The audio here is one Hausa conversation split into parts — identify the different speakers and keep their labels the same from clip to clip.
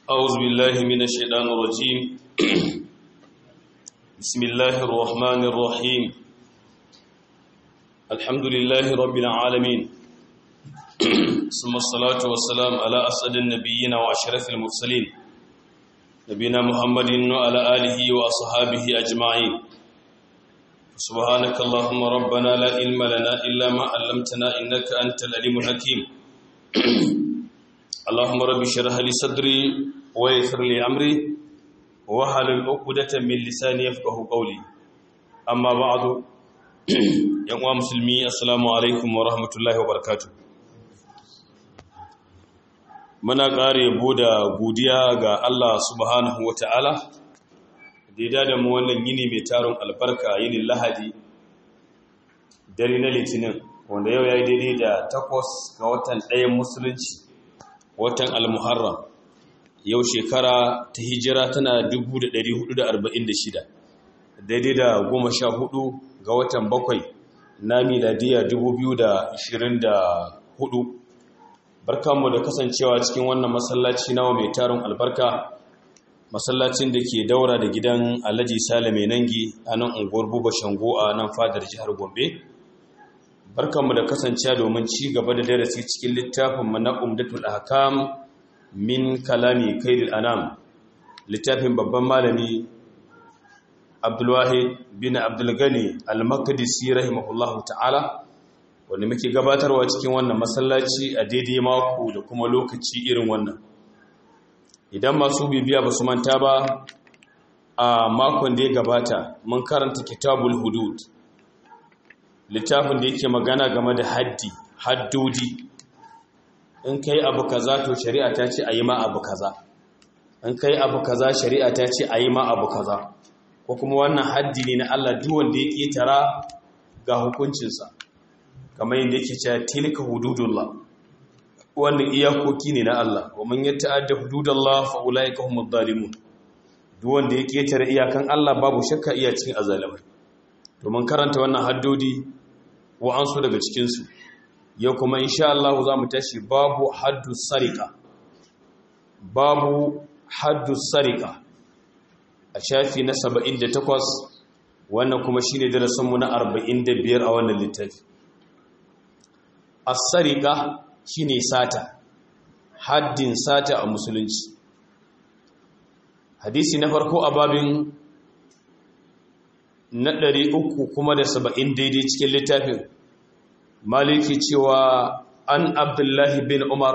Speaker 1: أعوذ بالله من الشيطان الرجيم بسم الله الرحمن الرحيم الحمد لله رب العالمين ثم الصلاة والسلام على أسعد النبيين وأشرف المرسلين نبينا محمد وعلى آله وأصحابه أجمعين سبحانك اللهم ربنا لا علم لنا إلا ما علمتنا إنك أنت العليم الحكيم اللهم رب اشرح لي صدري ويسر لي امري واحلل عقدة من لساني يفقهوا قولي اما بعد يا مسلمي السلام عليكم ورحمه الله وبركاته muna ƙare da godiya ga Allah subhanahu wa ta'ala da da mu wannan yini mai taron albarka yinin lahadi dare na litinin wanda yau ya yi daidai da takwas ga watan ɗayan musulunci watan al-muharram yau shekara ta hijira tana 1446 daidai da goma sha hudu ga watan bakwai na miladiya 2024 barkanmu da kasancewa cikin wannan masallaci nawa mai tarin albarka masallacin da ke daura da gidan alhaji salame nangi a nan unguwar buba shango a nan fadar jihar gombe barkanmu da kasancewa domin ci gaba da darasi cikin littafin na umdatul ahkam min kalami kaidil anam littafin babban malami abdulwahid bin abdulgani al-maqdisi rahimahullahu ta'ala wanda muke gabatarwa cikin wannan masallaci a daidai mako da kuma lokaci irin wannan idan masu bibiya ba su manta ba a makon da ya gabata mun karanta kitabul hudud littafin da yake magana game da haddi haddodi in kai abu kaza to shari'a ta ce a yi ma abu kaza in kai abu kaza shari'a ta ce a yi ma abu kaza ko kuma wannan haddi ne na Allah duk wanda ya ƙetara ga hukuncinsa kamar yadda yake cewa tilka hududullah wannan iyakoki ne na Allah wa man yata'adda hududallah fa ulaika humud zalimun duk wanda ya ƙetare iyakan Allah babu shakka iya cikin azalimai domin karanta wannan haddodi wa'ansu daga cikinsu yau kuma insha Allah za mu tashi babu haddu sarika babu haddu sarika a shafi na 78 wannan kuma shi ne darasinmu na 45 a wannan littafi a sarika shi ne sata haddin sata a musulunci hadisi na farko a babin na ɗari uku kuma da saba'in daidai cikin littafin maliki cewa an abdullahi bin umar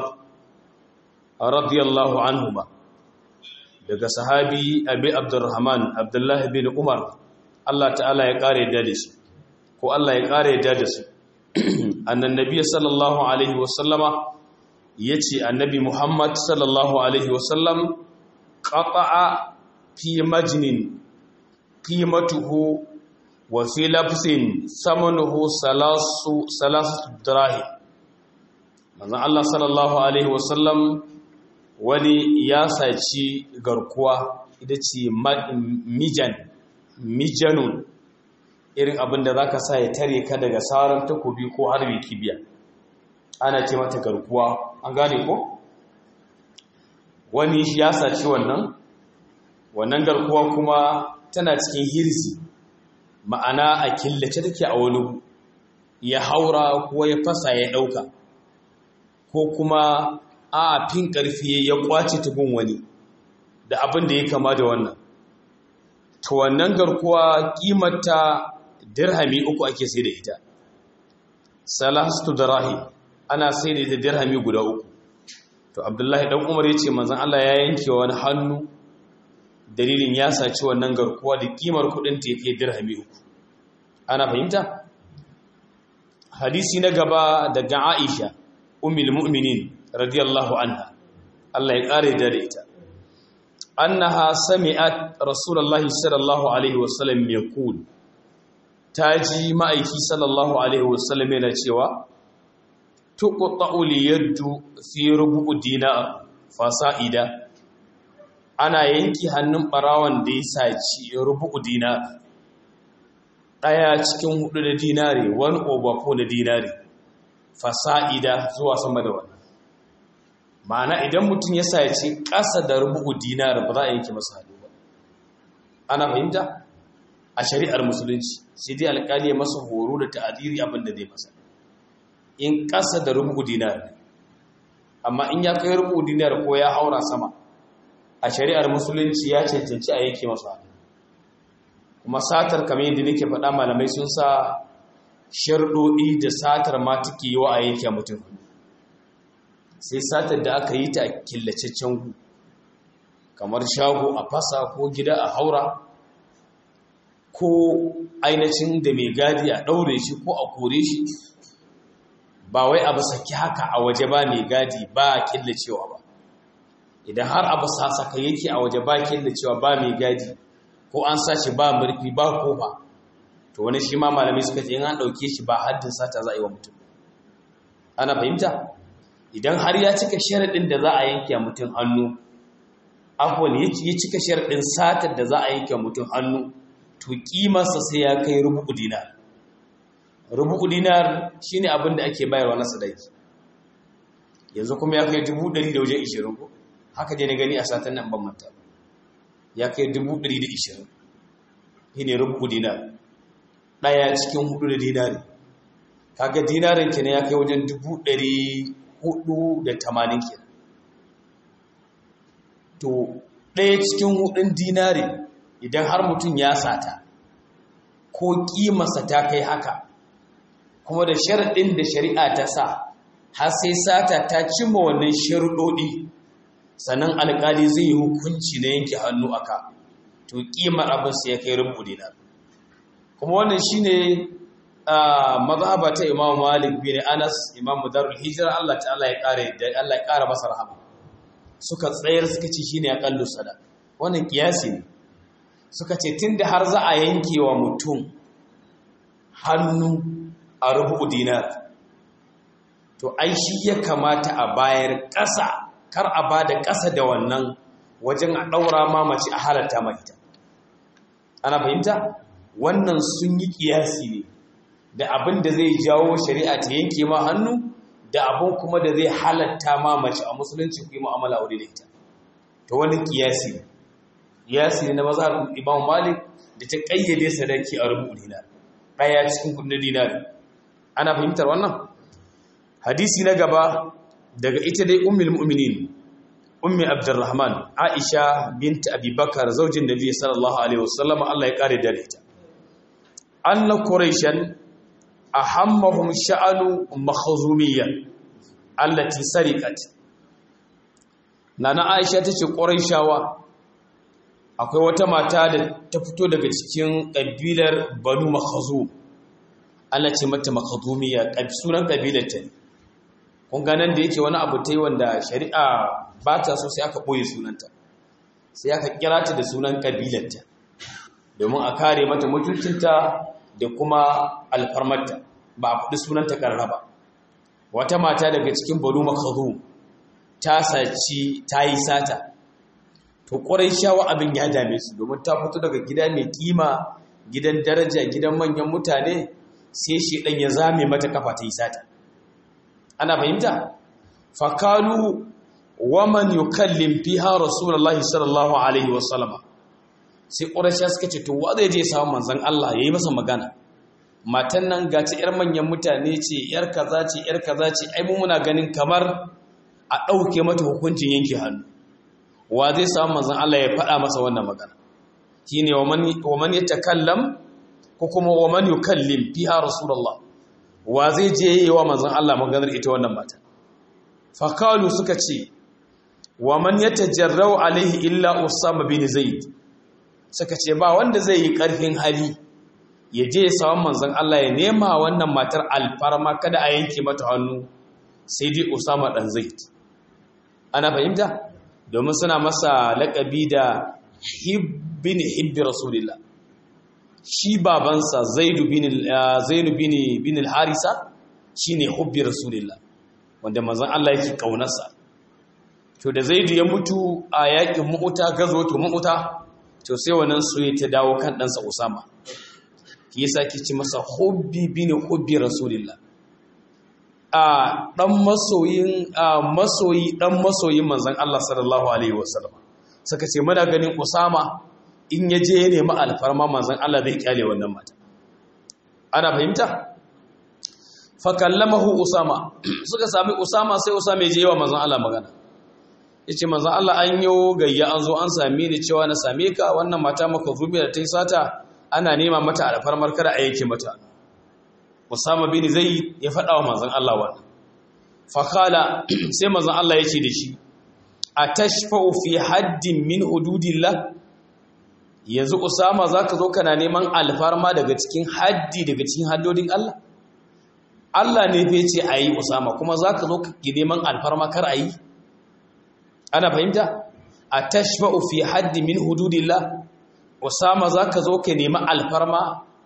Speaker 1: radiyallahu anhuma daga sahabi abi abdurrahman abdullahi bin umar Allah ta'ala ya ƙare da shi ko Allah ya ƙare da da su annan nabiya sallallahu alaihi wasallama ya ce annabi muhammad sallallahu alaihi wasallam ƙaƙa'a fi majinin qimatuhu wa fi lafsin samanuhu salasu salasu dirahi manzon Allah sallallahu alaihi wasallam wani ya saci garkuwa ita ce mijan mijanun irin abin da zaka sa ya tare ka daga saran takobi ko harbi kibiya ana ce mata garkuwa an gane ko wani ya saci wannan wannan garkuwa kuma tana cikin hirzi ma'ana a killace take a wani ya haura ko ya fasa ya ɗauka ko kuma a fin ƙarfi ya kwace tukun wani da abin da ya kama da wannan to wannan garkuwa ƙimata dirhami uku ake sai da ita salastu darahi ana sai da ita dirhami guda uku to abdullahi dan umar ya ce manzon Allah ya yanke wani hannu dalilin ya saci wannan garkuwa da kimar kudin ta yake dirhami uku ana fahimta hadisi na gaba daga Aisha ummul mu'minin radiyallahu anha Allah ya kare da ita annaha sami'at rasulullahi sallallahu alaihi wasallam yaqul taji ma'aiki sallallahu alaihi wasallam yana cewa tuqta'u liyaddu fi rubu dinar fasa'ida ana yanki hannun barawan da ya saci rubu dinar ɗaya cikin hudu da dinari wani over four da dinari fasa'ida zuwa sama da wannan ma'ana idan mutum ya saci ƙasa da rubu dinar ba za a yanke masa hannu ba ana fahimta a shari'ar musulunci sai dai alƙali ya masa horo da ta'adiri abin da zai masa in ƙasa da rubu dinar ne amma in ya kai rubu dinar ko ya haura sama a shari'ar musulunci ya cancanci a yanke masa hannu kuma satar kamar yadda nake faɗa malamai sun sa sharɗoɗi da satar ma take yi wa a yanke mutum sai satar da aka yi ta a killacaccen gu kamar shago a fasa ko gida a haura ko ainihin da mai gadi a ɗaure shi ko a kore shi ba wai abu saki haka a waje ba mai gadi ba killacewa ba idan har abu sasaka yake a waje ba killacewa ba mai gadi ko an sace ba murfi ba kofa to wani shi ma malamai suka ce in an ɗauke shi ba haddin sata za a yi wa mutum ana fahimta idan har ya cika sharaɗin da za a yanke mutum hannu abuwan ya cika sharaɗin satar da za a yanke mutum hannu to ƙimarsa sai ya kai rubu dinar rubu dinar shi ne abin da ake bayarwa na sadaki yanzu kuma ya kai dubu ɗari da wajen ishirin ko haka dai na gani a satan nan ban manta ya kai dubu ɗari da ishirin shi ne rubu dinar ɗaya cikin hudu da dinari kaga dinarin kenan ya kai wajen dubu ɗari hudu da tamanin kenan to ɗaya cikin hudun dinari idan har mutum ya sata ko ƙimarsa ta kai haka kuma da sharaɗin da shari'a ta sa har sai sata ta cimma wannan sharuɗoɗi sannan alƙali zai yi hukunci na yanke hannu aka to ƙimar abin sai ya kai rubu dinar kuma wannan shine mazhaba ta Imam Malik bin Anas Imam Darul Hijra Allah ta'ala ya kare Allah ya kara masa rahama suka tsayar suka ce shine aqallu sada wannan kiyasi ne suka ce tunda har za a yanke wa mutum hannu a rubu dinar to ai shi ya kamata a bayar ƙasa kar a bada ƙasa da wannan wajen a daura mamaci a halatta mai ita ana fahimta wannan sun yi kiyasi ne da abin da zai jawo shari'a ta yanke ma hannu da abin kuma da zai halatta ma mace a musulunci ku yi mu'amala wuri da ita to wani kiyasi ne kiyasi ne na mazhabin Imam Malik da ta kayyade sadaki a rubu dinar daya cikin kudin dinar ana fahimtar wannan hadisi na gaba daga ita dai ummul mu'minin ummi abdurrahman aisha bint abubakar zaujin nabi sallallahu alaihi wasallam Allah ya kare da ita anna quraishan ahammahum sha'anu makhzumiyya allati sariqat nana aisha tace quraishawa akwai wata mata da ta fito daga cikin kabilar banu makhzum Allah ce mata makhzumiyya sunan kabilar ta kun ga nan da yake wani abu tai wanda shari'a ba ta so sai aka boye sunanta sai aka kira ta da sunan kabilar ta domin a kare mata mutuncinta da kuma alfarmarta ba a faɗi sunanta ƙarraba wata mata daga cikin banu makhazum ta saci ta yi sata to ƙwarai shawa abin ya dame su domin ta fito daga gida mai kima gidan daraja gidan manyan mutane sai shi ɗan ya zame mata kafa ta yi sata ana fahimta fakalu waman yukallim fiha rasulullahi sallallahu alaihi wasallama sai ƙurashiya suka ce to wa zai je samun manzan Allah ya yi masa magana matan nan ga ce 'yar manyan mutane ce 'yar kaza ce 'yar kaza ce ai muna ganin kamar a ɗauke mata hukuncin yanke hannu wa zai samun manzan Allah ya faɗa masa wannan magana shi ne wa man ya takallam ko kuma wa man yukallim fiha rasulullah wa zai je yi wa manzan Allah maganar ita wannan mata fakalu suka ce wa man yatajarrau alaihi illa usama bin zaid suka ce ba wanda zai yi ƙarfin hali ya je ya samun manzan Allah ya nema wannan matar alfarma kada a yanke mata hannu sai dai Usama dan Zaid ana fahimta domin suna masa laƙabi da hibbin hibbi rasulillah shi babansa Zaidu bin Zainu bin bin al-Harisa shine hubbi rasulillah wanda manzan Allah yake kaunarsa to da Zaidu ya mutu a yakin Mu'uta gazo to Mu'uta to sai wannan soyayya ta dawo kan ɗansa Usama shi yasa ke ci masa hubbi bin hubbi rasulillah a dan masoyin masoyi dan masoyin manzon Allah sallallahu alaihi wasallam suka ce muna ganin Usama in ya je ya nemi alfarma manzon Allah zai kyale wannan mata ana fahimta fa kallamahu Usama suka sami Usama sai Usama ya je yawa manzon Allah magana yace manzon Allah an yi gayya an zo an same ni cewa na same ka wannan mata maka zubi da ta yi sata ana nema mata alfarmar kada a yanke mata Usama bin Zaid ya faɗa wa manzon Allah wannan fa kala sai manzon Allah ya ce da shi atashfa'u fi haddin min hududillah yanzu Usama zaka zo kana neman alfarma daga cikin haddi daga cikin haddodin Allah Allah ne fa yace ayi Usama kuma zaka zo ka neman alfarma kar ayi ana fahimta atashfa'u fi haddin min hududillah Usama zaka zo ka nemi alfarma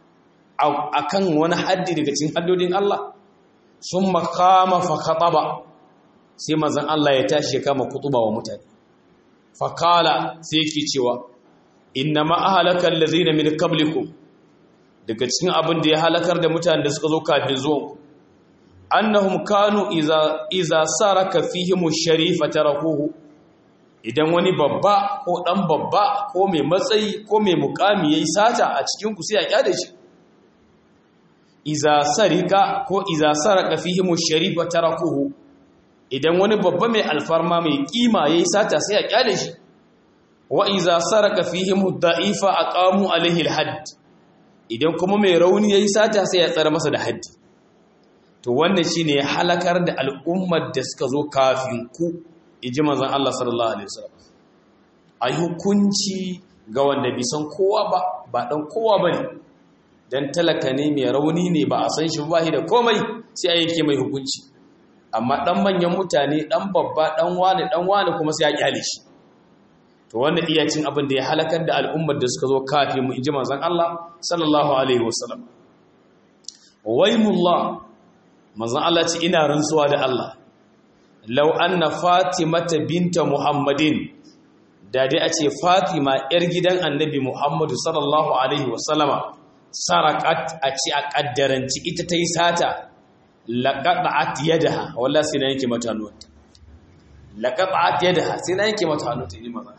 Speaker 1: akan wani haddi daga cikin haddodin Allah summa qama fa khataba sai manzon Allah ya tashi ya kama kutuba wa mutane faqala sai yake cewa inna ma ahlaka allazina min qablikum daga cikin abin da ya halakar da mutanen da suka zo kafin zuwan annahum kanu iza iza saraka fihim sharifa tarakuhu idan wani babba ko dan babba ko mai matsayi ko mai mukami yayi sata a cikin ku sai a kyale shi iza sarika ko iza saraka fihim sharifa tarakuhu idan wani babba mai alfarma mai kima yayi sata sai a kyale shi wa iza saraka fihim da'ifa aqamu alaihi alhadd idan kuma mai rauni yayi sata sai ya tsara masa da haddi to wannan shine ya halakar da al'ummar da suka zo kafin ku inji manzon Allah sallallahu alaihi wasallam ai hukunci ga wanda bai san kowa ba ba dan kowa bane dan talaka ne mai rauni ne ba a san shi ba da komai sai a yake mai hukunci amma dan manyan mutane dan babba dan wani dan wani kuma sai ya kyale shi to wannan iya cin abin da ya halakar da al'ummar da suka zo kafin mu inji manzon Allah sallallahu alaihi wasallam waymullah manzon Allah ce ina rantsuwa da Allah law anna fatimata binta muhammadin da dai a ce fatima yar gidan annabi muhammadu sallallahu alaihi wasallama sarakat a ce a kaddaranci ita ta yi sata laƙaɗa'at yadaha wallah sai na yanke mata hannuwanta laƙaɗa'at yadaha sai na yanke mata hannuwanta ne maza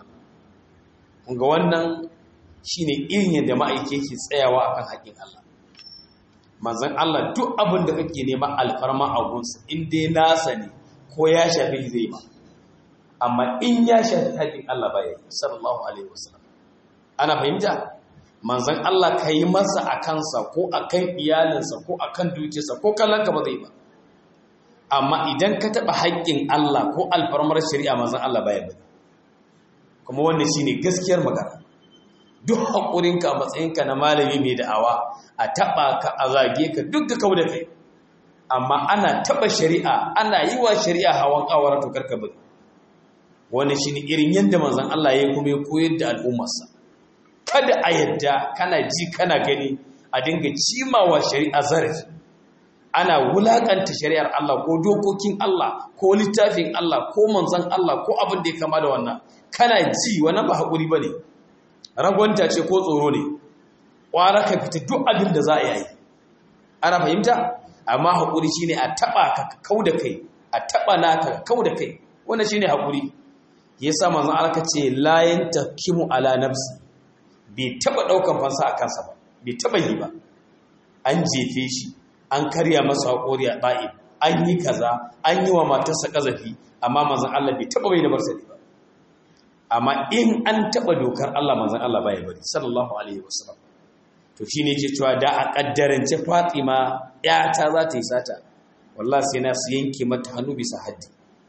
Speaker 1: ga wannan shine irin yadda ma'aike ke tsayawa akan haƙin Allah manzon Allah duk abin da kake nema alfarma a gunsa in dai nasa ne ko ya shafi zai ba amma in ya shafi haƙin Allah ba ya sallallahu alaihi wasallam ana fahimta manzan Allah ka yi masa a kansa ko a kan iyalinsa ko a kan dukiyarsa ko kallonka ba zai ba amma idan ka taɓa haƙƙin Allah ko alfarmar shari'a manzan Allah baya bane kuma wannan shi ne gaskiyar magana duk haƙurinka a matsayinka na malami mai da'awa a taɓa ka a zage ka duk ka kau da kai amma ana taɓa shari'a ana yi wa shari'a hawan ƙawara to karka bane wannan shi ne irin yadda manzan Allah ya kuma ya koyar da al'ummarsa kada a yadda kana ji kana gani a dinga cimawa shari'a zarafi ana wulakanta shari'ar Allah ko dokokin Allah ko littafin Allah ko manzon Allah ko abin da ya kama da wannan kana ji wannan ba haƙuri bane ragwanta ce ko tsoro ne ƙwara ka fita duk abin da za a yi ana fahimta amma haƙuri shine a taɓa ka kau da kai a taɓa naka kau da kai wannan shine haƙuri yasa manzon Allah ka ce la yantakimu ala nafsi bai taba daukan fansa a kansa ba bai taba yi ba an jefe shi an karya masa haƙori a ba'i an yi kaza an yi wa matarsa ƙazafi amma manzan Allah bai taba bai da marsali ba amma in an taba dokar Allah manzan Allah baya bari sallallahu alaihi wasallam to shine yake cewa da a kaddarance Fatima yata za ta yi sata wallahi sai na su yanke mata hannu bisa haddi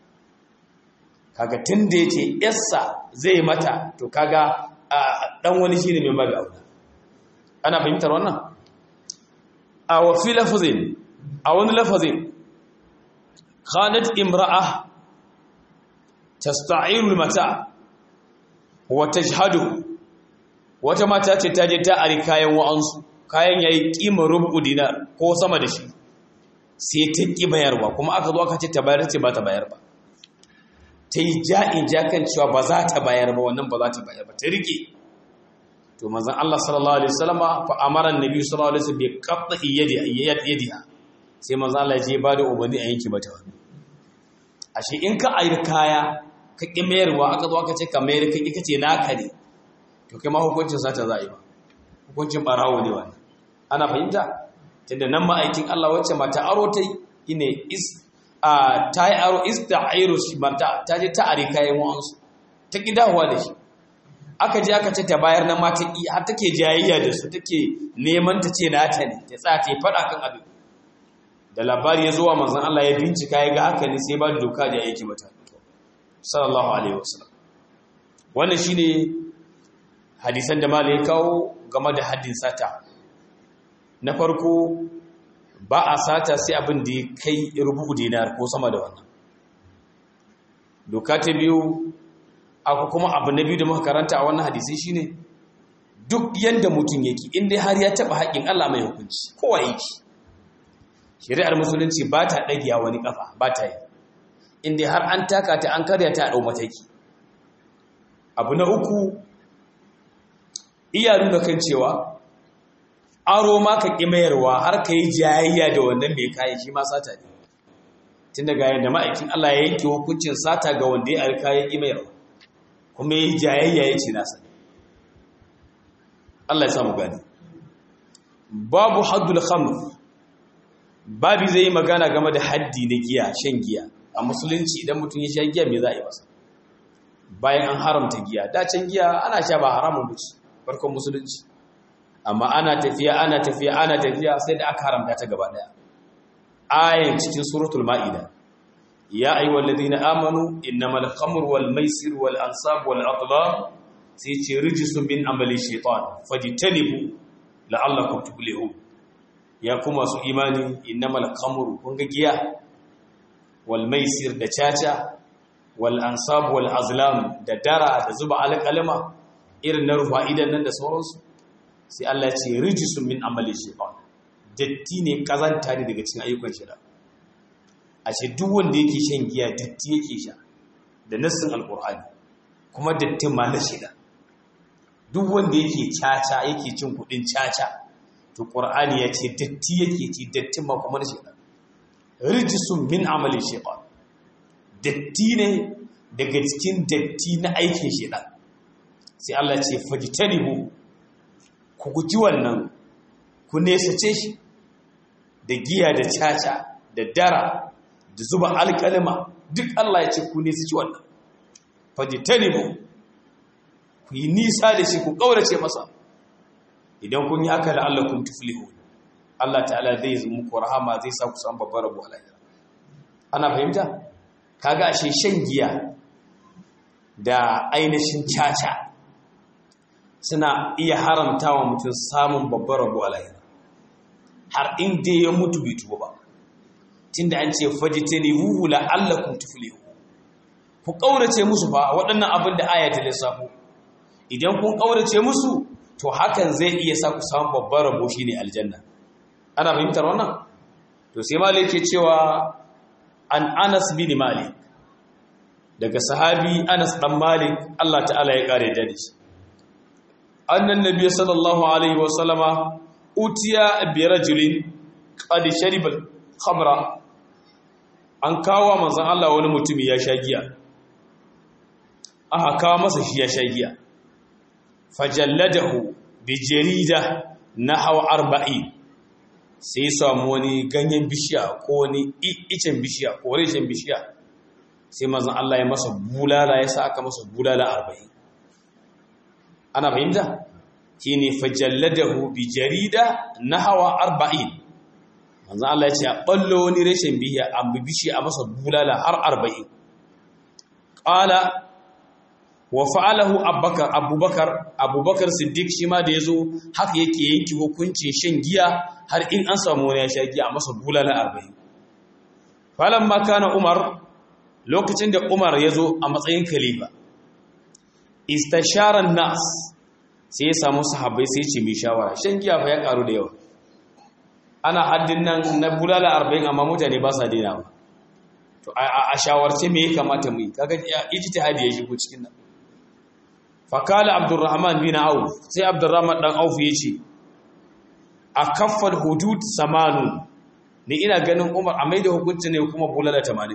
Speaker 1: kaga tunda yace yassa zai mata to kaga dan wani shine mai babu aure ana fahimtar wannan a wa fi lafazin a wani lafazin khanat imra'a tasta'iru mata wa tajhadu wata mata ce ta je ta ari kayan wa'ansu kayan yayi kima rubu dinar ko sama da shi sai ta ki bayarwa kuma aka zo aka ce ta bayar ce ba ta bayar ba ta yi ja'in ja kan cewa ba za ta bayar ba wannan ba za ta bayar ba ta rike to manzon Allah sallallahu alaihi wasallama fa amara annabi sallallahu alaihi wasallam bi qat'i yadi yadiha sai manzo Allah ya je ba da umarni a yanki mata hannu ashe in ka ayar kaya ka ƙi mayarwa aka zo aka ce ka mayar ka ƙi ce naka ne to kai ma hukuncin sata za a yi ba hukuncin ɓarawo ne wannan ana fahimta tunda nan ma'aikin Allah wacce mata aro ta yi ne is a ta yi aro is da airo shi mata ta je ta are kayan wa'ansu ta ƙi dawowa da shi aka je aka ce ta bayar na mata ƙi har take jayayya da su take neman ta ce nata ne ta tsaya ta yi faɗa kan abin da labari ya zo wa manzon Allah ya bincika ya ga haka ne sai ba da doka da yake mata sallallahu alaihi wasallam wannan shine hadisan da malai ya kawo game da haddin sata na farko ba a sata sai abin da ya kai rubu dinar ko sama da wannan doka ta biyu akwai kuma abu na biyu da muka karanta a wannan hadisi shine duk yanda mutum yake inda har ya taba haƙin Allah mai hukunci kowa yake shari'ar musulunci ba ta ɗagiya wani ƙafa ba ta yi inda har an taka ta an karya ta a ɗau mataki abu na uku iya nuna kan cewa aro ma ka ƙi mayarwa har ka yi jayayya da wannan mai kayan shi ma sata ne tun daga yadda ma'aikin Allah ya yanke hukuncin sata ga wanda ya alka ya ƙi mayarwa kuma ya yi jayayya ya ce nasa Allah ya samu gani babu haddul khamr babi zai yi magana game da haddi na giya shan giya a musulunci idan mutum ya sha giya me za a yi masa bayan an haramta giya dacin giya ana sha ba haramun bace farkon musulunci amma ana tafiya ana tafiya ana tafiya sai da aka haramta ta gaba daya ayin cikin suratul maida ya ayyuhal ladina amanu innamal khamru wal maisir wal ansab wal adlam sai ce rijsun min amali shaytan fajtanibu la'allakum tuflihun ya kuma su imani innamal khamru kun ga giya wal maisir da caca wal ansab wal azlam da dara da zuba alƙalama irin na rufa idan nan da sauransu sai Allah ya ce rijisun min amali shaytan datti ne kazanta ne daga cikin ayyukan shida a ce duk wanda yake shan giya datti yake sha da nassin alqur'ani kuma dattin ma na shida duk wanda yake caca yake cin kudin caca to qur'ani ya ce datti yake ci dattin ma kuma na shida rijisun min amali shaytan datti ne daga cikin datti na aikin shaytan sai Allah ce fajtanibu ku guji wannan ku nesace shi da giya da caca da dara da zuba alƙalima duk Allah ya ce ku nesace wannan fajtanibu ku yi nisa da shi ku ƙaurace masa idan kun yi haka da Allah kun tuflihu Allah ta'ala zai yi muku rahama zai sa ku san babbar rabu alayya ana fahimta kaga ashe shan giya da ainihin caca suna iya haramta wa mutum samun babbar rabu alayya har inda ya mutu bai tuba ba tunda an ce fajtanihu la'allakum tuflihu ku ƙaurace musu fa waɗannan abin da aya ta lissafo idan kun ƙaurace musu to hakan zai iya sa ku samu babbar rabo shine aljanna ana fahimtar wannan to sai malik ke cewa an Anas bin Malik daga sahabi Anas dan Malik Allah ta'ala ya kare da shi annan nabiy sallallahu alaihi wa sallama utiya bi rajulin qad shariba khamra an kawo manzon Allah wani mutumi ya sha giya aka kawo masa shi ya sha giya fajalladahu bi jarida nahwa arba'in sai samu wani ganyen bishiya ko wani icen bishiya ko reshen bishiya sai manzon Allah ya masa bulala ya sa aka masa bulala arba'in ana fahimta shine fajalladahu bi jarida nahwa arba'in manzon Allah ya ce a ballo wani reshen bishiya an bishiya a masa bulala har arba'in qala wa fa'alahu abubakar abubakar abubakar siddiq shi ma da yazo haka yake yanki hukuncin shan giya har in an samu wani ya sha giya a masa bulala 40 falan ma kana umar lokacin da umar yazo a matsayin khalifa istashara nas sai ya samu sahabbai sai ce mai shawara shan giya fa ya karu da yawa ana haddin nan na bulala 40 amma mutane ba sa daina ba to a shawarce me ya kamata mu yi kaga ijtihadi ya shigo cikin nan fakala abdurrahman bin auf sai abdurrahman dan auf yace a kaffal hudud samanu ni ina ganin Umar a maida hukunci ne kuma bulala 80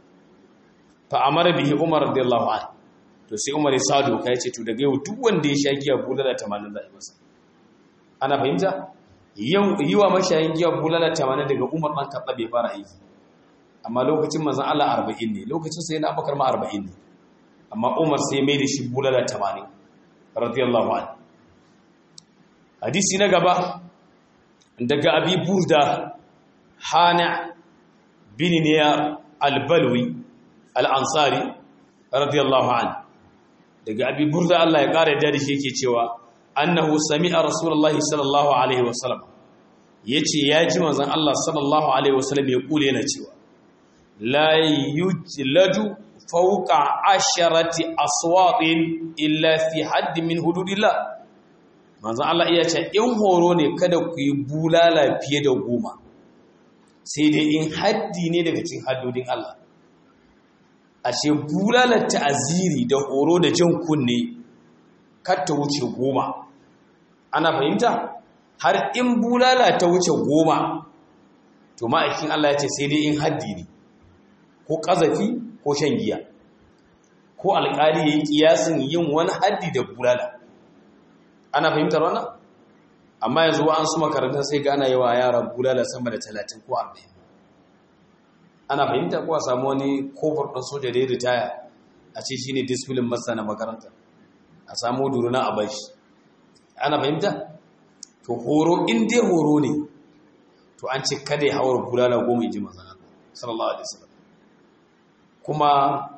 Speaker 1: fa amara bihi Umar radiyallahu anhu to sai Umar ya sa doka ya ce to daga yau duk wanda ya sha giya bulala 80 za a yi masa ana fahimta yau yi wa mashayin giya bulala 80 daga Umar dan Khattab bai fara aiki amma lokacin manzon Allah 40 ne lokacin sai na Abubakar ma 40 ne amma Umar sai mai da shi bulala 80 radiyallahu anhu hadisi na gaba daga Abi Burda Hana bin Niyar al-Balwi al-Ansari radiyallahu anhu daga Abi Burda Allah ya kare da shi yake cewa annahu sami'a rasulullahi sallallahu alaihi wasallam yace ya ji manzon Allah sallallahu alaihi wasallam ya kule yana cewa la yujladu fawqa asharati aswatin illa fi hadd min hududillah manzon Allah iya ce in horo ne kada ku yi bulala fiye da goma sai dai in haddi ne daga cikin haddodin Allah ashe bulalar ta'aziri da horo da jan kunne kar ta wuce goma ana fahimta har in bulala ta wuce goma to ma'aikin Allah ya ce sai dai in haddi ne ko ƙazafi ko shan giya ko alƙali ya yi ƙiyasin yin wani haddi da bulala ana fahimtar wannan amma yanzu an su makarantar sai gana yawa yaran bulala sama da talatin ko arba'in ana fahimta ko a samu wani kofar ɗan soja da ya ritaya a ce shi ne disfilin masa na makaranta a samu duruna a bashi ana fahimta to horo in dai horo ne to an ce kada ya hawar bulala goma in ji mazana sallallahu alaihi wasallam kuma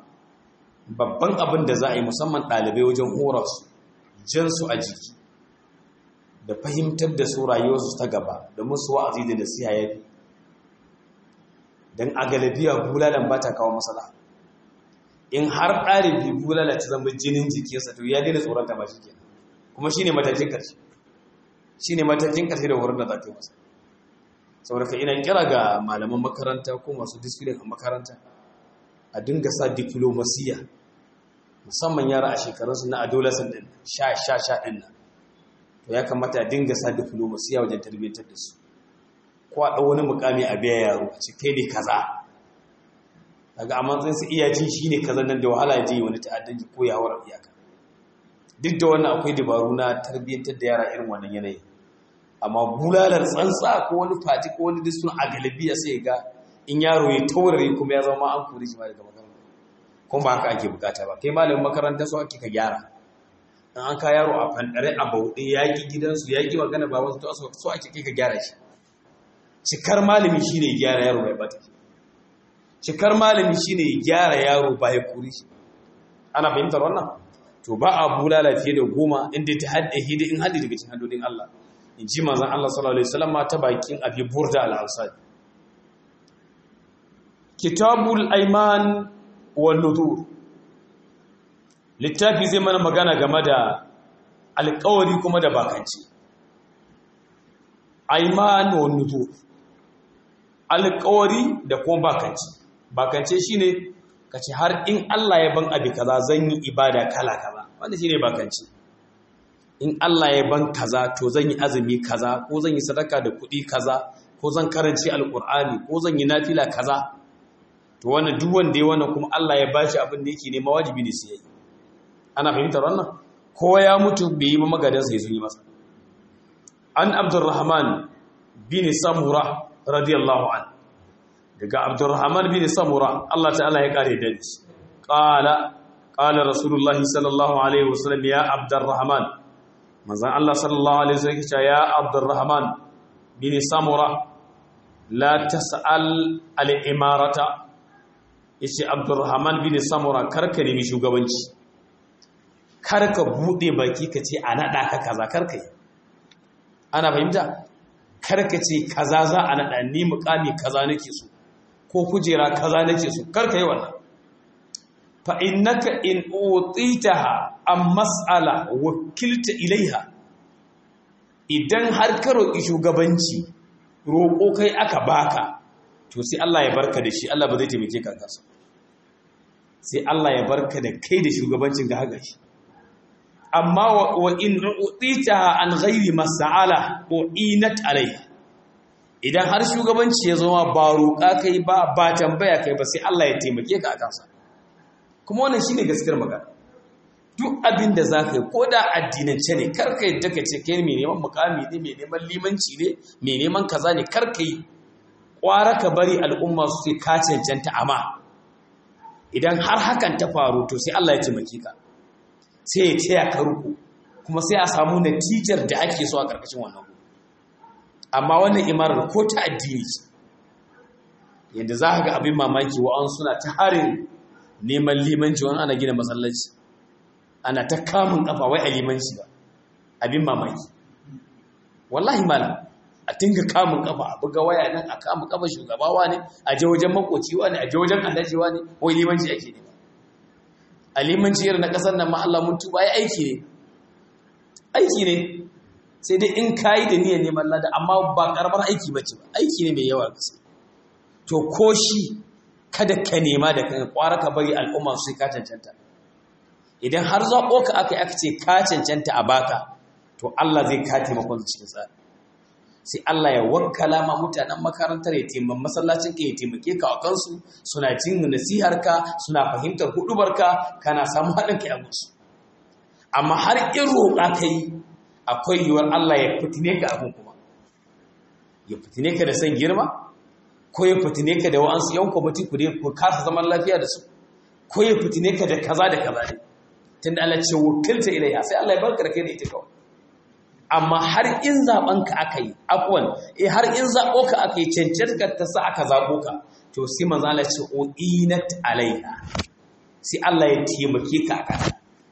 Speaker 1: babban abin da za a yi musamman ɗalibai wajen hora su jan su a jiki da fahimtar da su rayuwarsu ta gaba da musu wa'azi da nasiha ya fi don a galabiya bulalan ba ta kawo matsala in har ɗalibi bulala ta zama jinin jikinsa to ya daina tsoron ta ba shi kenan kuma shine matakin ƙarshe shine matakin ƙarshe da wurin da za ta yi masa saboda ka ina kira ga malaman makaranta ko masu disiplin a makaranta a dinga sa diplomasiya musamman yara a shekarunsu na adolescent din sha sha sha din nan to ya kamata a dinga sa diplomasiya wajen tarbiyyantar da su ko a ɗau wani mukami a biya yaro a ce kai ne kaza daga a matsayin su iya ji shi ne kaza nan da wahala ya je wani ta'addanci ko ya hawar iyaka duk da wannan akwai dabaru na tarbiyyantar da yara irin wannan yanayi amma bulalar tsantsa ko wani fati ko wani disun a galibiya sai ga in yaro ya taurare kuma ya zama an kore shi ma daga makaranta kuma ba haka ake bukata ba kai malamin makaranta so ake ka gyara in an ka yaro a fandare a bauɗe ya ki gidansu ya ki magana ba wasu to so ake kai ka gyara shi cikar malami shine gyara yaro bai bata shi cikar malami shine gyara yaro ba ya kore shi ana fahimtar wannan to ba a bulala fiye da goma inda ta hadda hidi in haddi daga cikin haddodin Allah in ji manzon Allah sallallahu alaihi wasallam ta bakin abi burda al-ansari kitabul aiman wal nudur littafi zai mana magana game da alƙawari kuma da bakanci aiman wal nudur alƙawari da kuma bakanci bakance shine kace har in Allah ya ban abi kaza zan yi ibada kala kaza wanda shine bakanci in Allah ya ban kaza to zan yi azumi kaza ko zan yi sadaka da kuɗi kaza ko zan karanci alƙur'ani ko zan yi nafila kaza to wannan duk wanda ya wannan kuma Allah ya bashi abin da yake nema wajibi ne sai yayi ana fahimtar wannan ko ya mutu bai yi ba magadan sai sun yi masa an abdurrahman bin samura radiyallahu an daga abdurrahman bin samura Allah ta'ala ya kare da shi qala qala rasulullahi sallallahu alaihi wasallam ya abdurrahman manzon Allah sallallahu alaihi wasallam ya abdurrahman bin samura la tas'al al-imarata yace Abdurrahman bin Samura karka nemi shugabanci karka bude baki kace a nada ka kaza karka yi ana fahimta karka ce kaza za a nada ni mukami kaza nake so ko kujera kaza nake so karka yi wannan fa innaka in utitaha am mas'ala wakilta ilaiha idan har ka roki shugabanci roko kai aka baka to sai Allah ya barka da shi Allah ba zai taimake ka kansa sai Allah ya barka da kai da shugabancin ga haka shi amma wa in utita an ghairi mas'ala ko inat alai idan har shugabanci ya zama ba roƙa kai ba ba tambaya kai ba sai Allah ya taimake ka a kansa kuma wannan shine gaskiyar magana duk abin da za ka yi ko da addinance ne karka yadda ka ce kai mai neman mukami ne mai neman limanci ne mai neman kaza ne karka yi ƙwara ka bari al'umma su sai ka cancanta amma idan har hakan ta faru to sai Allah ya taimake ka sai ya taya ka ruku kuma sai a samu natijar da ake so a ƙarƙashin wannan amma wannan imarar ko ta addini ce yadda za ka ga abin mamaki wa'an suna ta harin neman limanci wani ana gina masallaci ana ta kamun kafa wai a limanci ba abin mamaki wallahi malam a tinga kamun kafa a buga waya nan a kamun kafa shugabawa ne a je wajen makociwa ne a je wajen allajiwa ne wai limanci ake ne a limanci irin na kasar nan ma Allah mun tuba ya aiki ne aiki ne sai dai in kayi da niyyar neman lada amma ba karamar aiki bace ba aiki ne mai yawa gaske to ko shi kada ka nema da kan kwara ka bari al'umma su sai ka cancanta idan har zaɓo ka aka yi aka ce ka cancanta a baka to Allah zai ka taimakon cikin tsari sai Allah ya wakkala ma mutanen makarantar ya taimakon masallacin ka ya taimake ka a kansu suna jin nasihar ka suna fahimtar hudubar ka kana samu haɗin kai a gusu amma har in roƙa ka yi akwai yiwuwar Allah ya fitine ka abin kuma ya fitine ka da son girma ko ya fitine ka da wa'ansu yan kwamiti ku dai ku kasa zaman lafiya da su ko ya fitine ka da kaza da kaza ne tun da Allah ce wakilta ilayya sai Allah ya barka da kai da ita kawai amma har in zaben ka aka yi afwan eh har in zabo ka aka yi cancanta ta sa aka zabo ka to sai manzo Allah ce uinat alaiha sai Allah ya taimake ka aka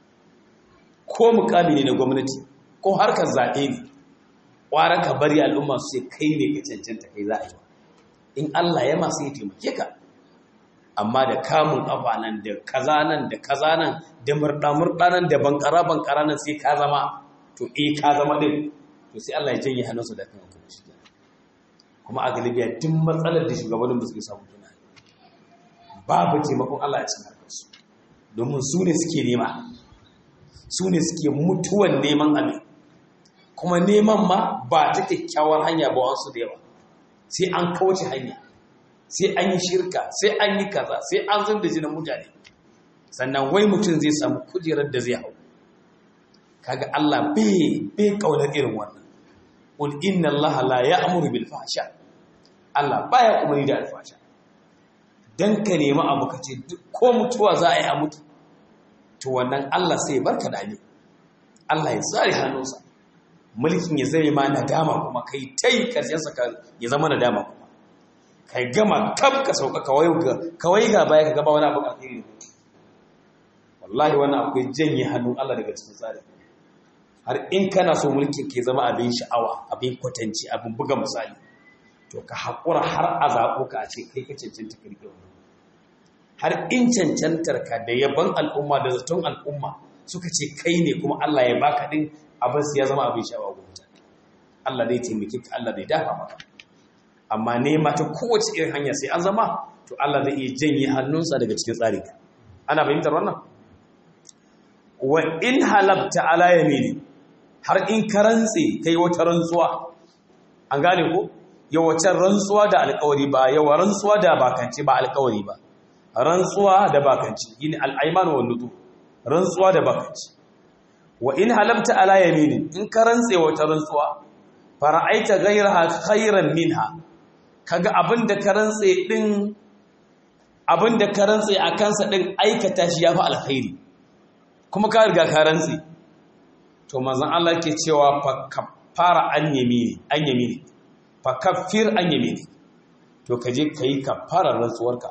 Speaker 1: ko mukami ne na gwamnati ko harkar zaɓe ne ƙwara ka bari al'umma su sai kai ne ka cancanta kai za a yi in Allah ya masu ya taimake ka amma da kamun ƙafa nan da kaza nan da kaza nan da murɗa-murɗa nan da bankara bankara nan sai ka zama to eh ka zama ɗin to sai Allah ya janye hannunsu da kan kuma shi kuma a galibiya duk matsalar da shugabannin ba su samu juna babu taimakon Allah a cikin harkarsu domin su ne suke nema su ne suke mutuwan neman abin kuma neman ma ba ta kyakkyawar hanya ba wasu da yawa sai an kauce hanya sai an yi shirka sai an yi kaza sai an zan da jinin mutane sannan wai mutum zai samu kujerar da zai hau kaga Allah bai bai kaunar irin wannan qul inna Allah la ya'muru bil fahsha Allah baya umarni da alfasha dan ka nemi abu kace ko mutuwa za a yi a mutu to wannan Allah sai barka da ni Allah ya tsare hannunsa mulkin ya zame ma nadama kuma kai tai karshen sa ya zama nadama kuma kai gama kaf ka sauka kawai ga kawai ga baya ka gaba wani abu alheri wallahi wannan akwai janye hannun Allah daga cikin tsari har in kana so mulkin ke zama abin sha'awa abin kwatanci abin buga misali to ka haƙura har a zaɓo ka a ce kai ka cancanta ka rike wannan har in cancantar ka da yaban al'umma da zaton al'umma suka ce kai ne kuma Allah ya baka din abin ya zama abin sha'awa ga mutane Allah zai taimake ka Allah zai dafa maka amma nema ta kowace irin hanya sai an zama to Allah zai iya janye hannunsa daga cikin tsari ana fahimtar wannan wa in halabta ala yamini har in ka rantse kai wata rantsuwa an gane ko yawancin rantsuwa da alƙawari ba yawa rantsuwa da bakance ba alƙawari ba rantsuwa da bakanci yin al'aiman wa nudu rantsuwa da bakanci wa in halamta ala yaminin in ka rantse wata rantsuwa fara'aita ghayraha khayran minha kaga abinda ka rantse din abinda ka rantse a kansa din aikata shi yafi alkhairi kuma ka riga ka rantse to manzon Allah ke cewa fa kafara an yamini an yamini fa kaffir an yamini to kaje kai kafara rantsuwarka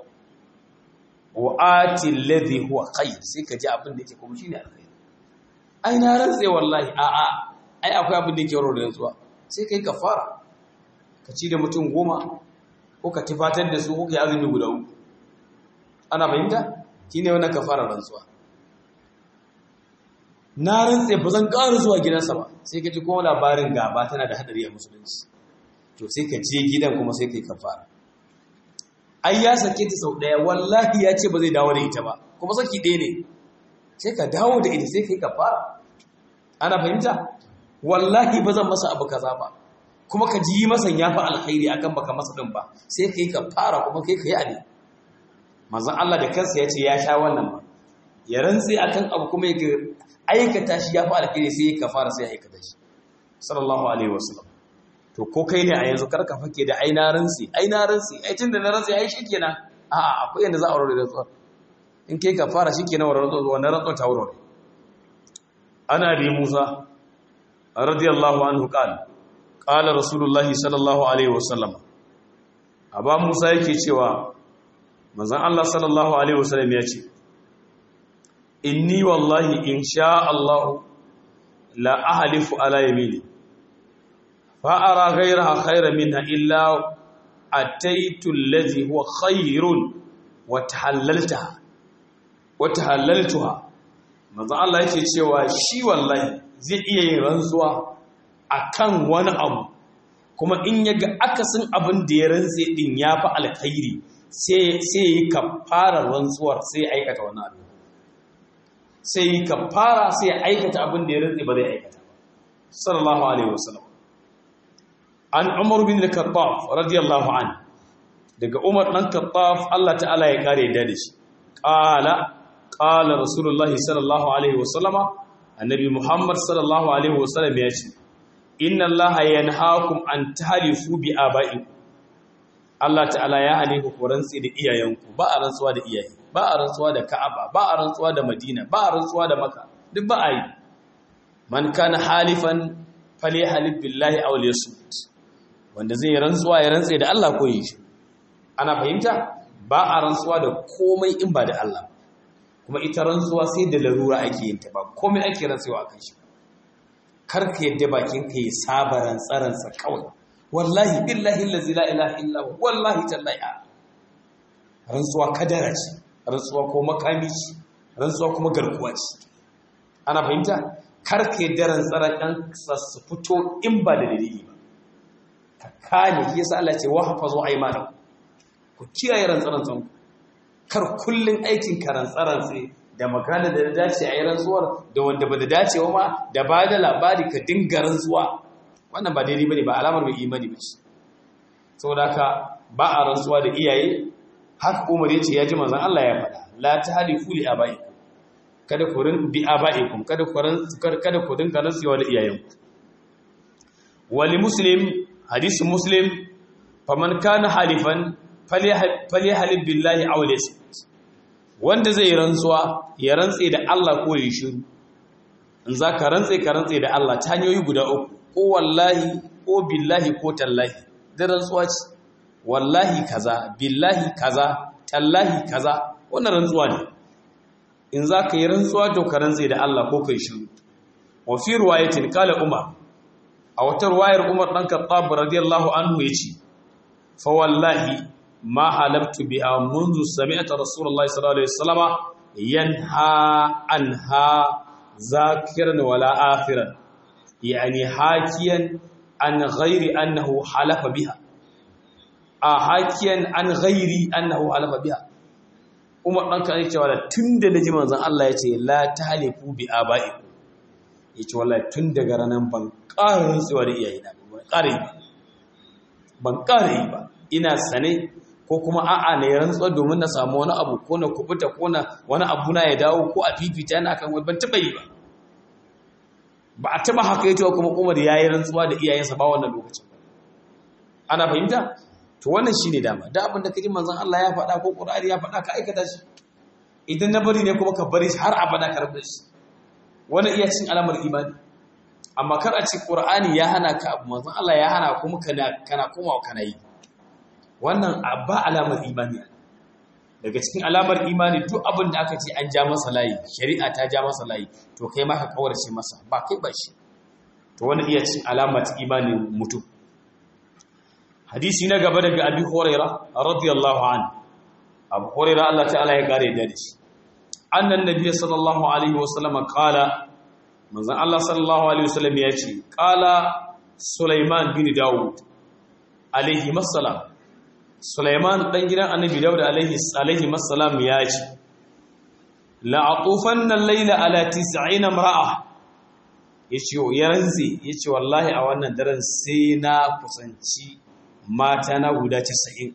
Speaker 1: wa ati alladhi huwa khair sai ka ji abin da yake kuma shine alkhair ai na rantse wallahi a a ai akwai abin da yake waro da rantsuwa sai kai kafara ka ci da mutum goma ko ka tifatar da su ko ka azumi guda uku ana fahimta shine wannan kafara rantsuwa na rantse ba zan ƙara zuwa gidansa ba sai ka ji kuma labarin gaba tana da hadari a musulunci to sai ka je gidan kuma sai kai kafara ai ya sake ta sau ɗaya wallahi ya ce ba zai dawo da ita ba kuma saki ɗaya ne sai ka dawo da ita sai ka yi kafara ana fahimta wallahi ba zan masa abu kaza ba kuma ka ji masa ya fi alkhairi akan baka masa din ba sai kai ka fara kuma kai ka yi abin manzon Allah da kansa ya ce ya sha wannan ba ya rantsi akan abu kuma ya aikata shi ya fi alkhairi sai ka fara sai ya aikata shi sallallahu alaihi wasallam to ko kai ne a yanzu karka fake da aina rantsi aina rantsi ai tunda na rantsi ai shikenan a'a akwai yanda za a aure da tsuwa in kai ka fara shikenan wannan rantsuwa ta aure ana bi Musa radiyallahu anhu qala qala rasulullahi sallallahu alaihi wasallam aba Musa yake cewa manzon Allah sallallahu alaihi wasallam ya ce inni wallahi in sha Allah la ahlifu ala yamini fa ara ghayraha khayran minha illa ataitu allazi huwa khayrun wa tahallaltaha wa tahallaltuha manzo Allah yake cewa shi wallahi zai iya yin rantsuwa akan wani abu kuma in yaga akasin abin da ya rantse din yafi alkhairi sai sai yi kafara rantsuwar sai aikata wani abu sai yi kafara sai aikata abin da ya rantse ba zai aikata sallallahu alaihi wasallam an umar bin al-khattab radiyallahu an daga umar dan khattab Allah ta'ala ya kare da shi qala qala rasulullah sallallahu alaihi wasallama annabi muhammad sallallahu alaihi wasallam ya ce inna allaha yanhaakum an tahlifu bi aba'ikum Allah ta'ala ya hane ku rantsi da iyayenku ba a rantsuwa da iyaye ba a rantsuwa da ka'aba ba a rantsuwa da madina ba a rantsuwa da maka duk ba a yi man kana halifan falyahlib billahi aw liyasmut wanda zai yi rantsuwa ya rantse da Allah ko yi shi ana fahimta ba a rantsuwa da komai in ba da Allah kuma ita rantsuwa sai da larura ake yin ta ba komai ake rantsuwa akan shi kar ka yadda bakin ka yi saba rantsaransa kawai wallahi billahi allazi la ilaha illa huwa wallahi tallahi rantsuwa kadara ce rantsuwa ko makami ce rantsuwa kuma garkuwa ce ana fahimta kar ka yadda rantsaran ɗan su fito in ba da dalili ba ka kane shi yasa Allah ce wa hafazu aymanakum ku kiyaye rantsaran ku kar kullun aikin ka rantsaran sai da magana da dace a yi rantsuwar da wanda ba da dace ma da ba da labari ka dinga rantsuwa wannan ba daidai bane ba alamar mai imani ba ce saboda haka ba a rantsuwa da iyaye haka Umar ya ce ya ji manzon Allah ya faɗa la tahlifu li abaikum kada ku rin bi abaikum kada ku ran kada ku dinga rantsuwa da iyayenku wali muslim hadisi muslim faman kana halifan falyahlib billahi aw liyasmut wanda zai rantsuwa ya rantse da Allah ko ya shiru in zaka rantse ka rantse da Allah ta hanyoyi guda uku ko wallahi ko billahi ko tallahi da rantsuwa ce wallahi kaza billahi kaza tallahi kaza wannan rantsuwa ne in zaka yi rantsuwa to ka rantse da Allah ko kai shiru wa fi riwayatin qala umar a wata ruwayar Umar ɗan Khattab radiyallahu anhu ya ce, Fa wallahi ma halabtu biha munzu sami'ata Rasulullahi sallallahu alaihi wasallama yanha anha zakiran wala akhiran yani hakiyan an ghairi annahu halafa biha a hakiyan an ghairi annahu halafa biha Umar ɗan Khattab ya ce wala tunda naji manzon Allah ya ce la tahlifu bi aba'ikum ya ce wallahi tun daga ranar ban ƙara rantsuwa da iyayena ban ƙara yi ba ban ƙara yi ba ina sane ko kuma a'a ne rantsuwa domin na samu wani abu ko na kubuta ko na wani abu na ya dawo ko a fifita na kan wani ban taɓa yi ba ba a taɓa haka yace kuma Umar ya yi rantsuwa da iyayensa ba wannan lokacin ana fahimta to wannan shine dama da abin da kaji manzon Allah ya faɗa ko Qur'ani ya faɗa ka aikata shi idan na bari ne kuma ka bari har abada ka rabu shi wani iya cin alamar imani amma kar a ci ƙur'ani ya hana ka abu manzon Allah ya hana kuma kana kana komawa kana yi wannan ba alamar imani daga cikin alamar imani duk abin da aka ce an ja masa layi shari'a ta ja masa layi to kai ma ka kawarce masa ba kai ba shi to wani iya cin alamar imani mutum hadisi na gaba daga abi hurairah radiyallahu anhu abu hurairah Allah ta'ala ya kare da shi annan nabiy sallallahu alaihi wasallam qala manzon Allah sallallahu alaihi wasallam ya ce qala Sulaiman bin Dawud alaihi masallam Sulaiman dan gidan annabi Dawud alaihi alaihi masallam ya ce la atufanna al-layla ala 90 imra'a ya ce ya rantse ya ce wallahi a wannan daren sai na kusanci mata na guda casa'in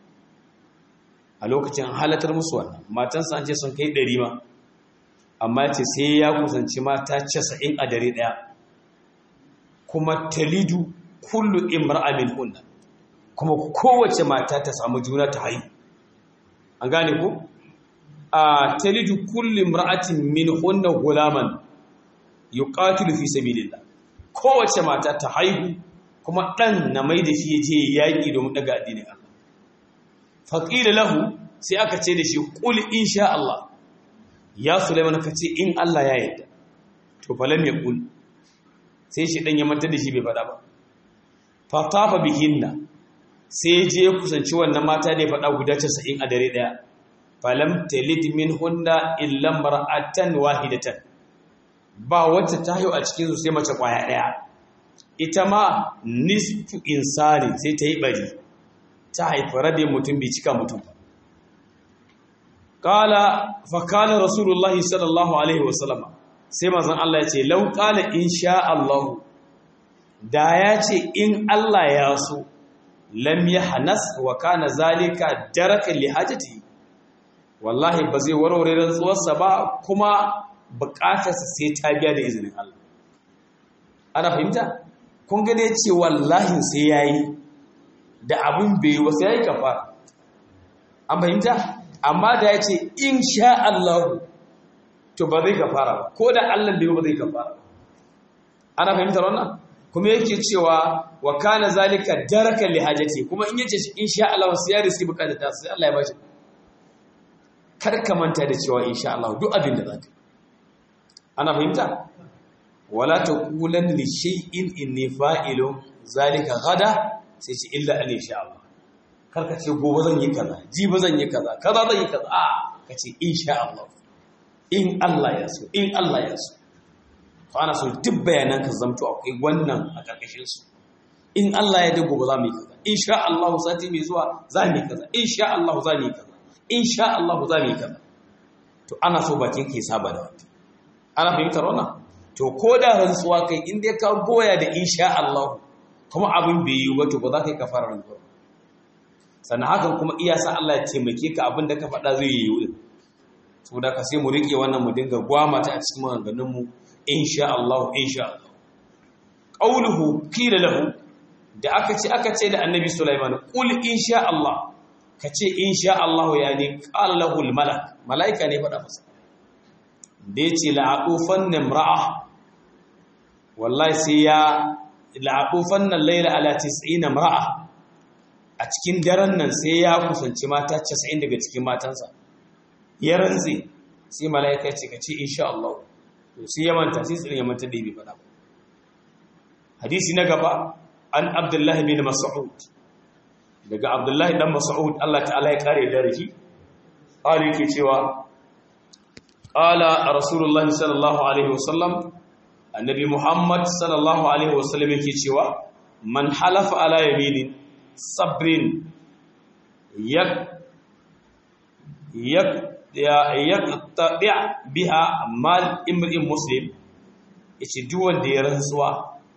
Speaker 1: a lokacin halatar musu wannan matansa an ce sun kai ɗari ma amma ce sai ya kusanci mata casa'in a dare ɗaya kuma talidu kullu imra'a min hunna kuma kowace mata ta samu juna ta haihu an gane ku a talidu kullu imra'atin min hunna gulaman yuqatilu fi sabilillah kowace mata ta haihu kuma dan na mai da shi je yaki domin daga addinin Allah faqila lahu sai aka ce da shi qul insha Allah ya Sulaiman ka ce in Allah ya yarda to falam yaqul sai shi dan ya manta da shi bai fada ba fa tafa bihinna sai je kusanci wannan mata da ya fada guda 90 a dare daya falam talid minhunna illa mar'atan wahidatan ba wacce ta haihu a cikin su sai mace kwaya daya ita ma nisfu insani sai ta yi bari ta haifi rabe mutum bai cika mutum ba kala fa kana rasulullahi sallallahu alaihi wasallam sai manzon Allah ya ce law qala insha Allah da ya ce in Allah ya so lam yahnas wa kana zalika daraka li hajati wallahi ba zai warware rantsuwarsa ba kuma bukatarsa sai ta biya da izinin Allah ana fahimta kun ga ya ce wallahi sai yayi da abun bai wasu yayi kafara an fahimta amma da ya ce in sha Allah to ba zai kafara ba ko da Allah bai ba zai kafara ana fahimtar wannan kuma yake cewa wa kana zalika darakan li hajati kuma in yace in sha Allah sai ya riski bukatar ta sai Allah ya bashi kar ka manta da cewa in sha Allah duk abin da zaka ana fahimta wala taqulan li shay'in inni fa'ilun zalika gada sai ce illa an sha Allah karka ce gobe zan yi kaza jibi zan yi kaza kaza zan yi kaza a ka ce insha Allah in Allah ya so in Allah ya so to ana so duk bayanan ka zamto akwai wannan a karkashin su in Allah ya dago ba za mu yi kaza insha Allah sati mai zuwa za mu yi kaza insha Allah za mu yi kaza insha Allah za mu yi kaza to ana so bakin ke saba da wata ana fahimtar wannan to ko da rantsuwa kai in dai ka goya da insha Allah kuma abin bai yi ba to ba za ka yi kafara rantsuwa sannan hakan kuma iya sa Allah ya taimake ka abin da ka faɗa zai yi wurin saboda ka sai mu rike wannan mu dinga gwamata a cikin maganganun mu insha Allah insha Allah qauluhu qila lahu da aka ce aka ce da annabi Sulaiman qul insha Allah ka ce insha Allah yani qala lahu al malak malaika ne faɗa masa da yace la'aqufan nimra'a wallahi sai ya la'aqufan layla ala 90 imra'a a cikin daren nan sai ya kusanci mata 90 daga cikin matansa ya rantse sai mala'ika ce ka ce insha Allah to sai ya manta sai tsirin ya manta da bai faɗa ba hadisi na gaba an abdullahi bin mas'ud daga abdullahi dan mas'ud Allah ta'ala ya kare da shi qali yake cewa qala rasulullahi sallallahu alaihi wasallam annabi muhammad sallallahu alaihi wasallam yake cewa man halafa ala yaminin sabrin yak yak yaqtadi biha mal imrin muslim yace duk wanda ya rantsuwa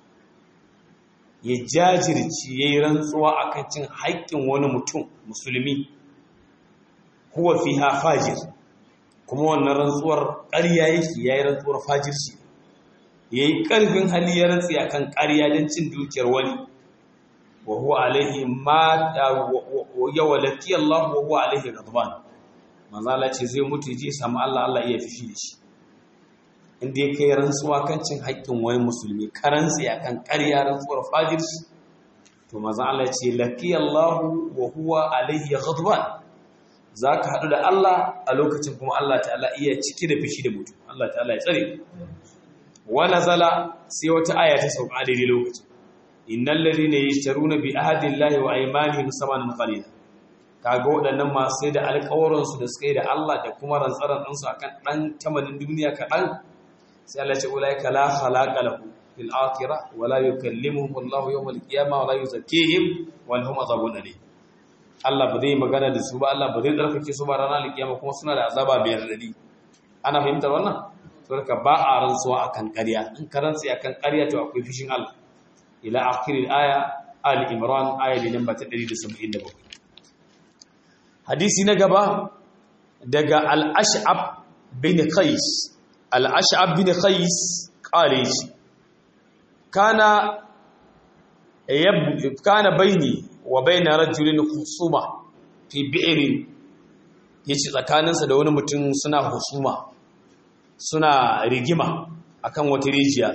Speaker 1: ya jajirci yayi rantsuwa akan cin haƙƙin wani mutum musulmi huwa fiha fajir kuma wannan rantsuwar ƙarya yake yayi rantsuwar fajirci yayi ƙarfin hali ya rantsi akan ƙarya don cin dukiyar wani wa huwa alaihi ma ya walaki Allah wa huwa alaihi ghadban manzo Allah ce zai mutu je samu Allah Allah iya fishi da shi inda ya kai rantsuwa kan cin haƙƙin wani musulmi karantsi akan ƙarya rantsuwar fajirci to manzo Allah ce laki Allah wa huwa alaihi ghadban zaka hadu da Allah a lokacin kuma Allah ta'ala iya ciki da fishi da mutum Allah ta'ala ya tsare wa nazala sai wata aya ta sauka daidai lokacin innal ladina yashtaruna bi ahdillahi wa aymanihim samanan qalila kaga waɗannan masu sai da alƙawarin su da suka yi da Allah da kuma rantsaran ɗinsu akan ɗan tamanin duniya kaɗan sai Allah ya ce ulaika la khalaqa lahu fil akhirah wa la yukallimuhum Allah yawm al qiyamah wa la yuzakkihim wa lahum azabun alim Allah ba zai magana da su ba Allah ba zai tsarkake su ba ranar alkiyama kuma suna da azaba biyar dadi ana fahimtar wannan saboda ba a rantsuwa akan ƙarya in ka rantsi akan ƙarya to akwai fishin Allah ila akhiril aya al imran aya ne namba ta 177 hadisi na gaba daga al ash'ab bin qais al ash'ab bin qais qale shi kana yab kana baini wa baina rajulin khusuma fi bi'rin yace tsakaninsa da wani mutum suna husuma suna rigima akan wata rijiya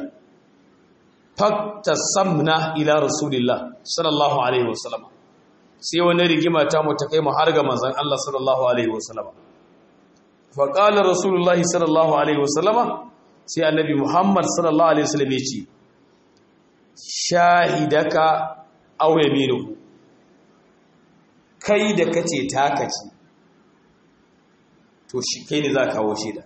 Speaker 1: samna ila rasulillah sallallahu alaihi wasallam sai wani rigima ta mu ta kai mu har ga manzon Allah sallallahu alaihi wasallam fa qala rasulullah sallallahu alaihi wasallam sai annabi Muhammad sallallahu alaihi wasallam yace shahidaka aw yaminuhu kai da kace taka ce to shi kai ne za ka kawo shaida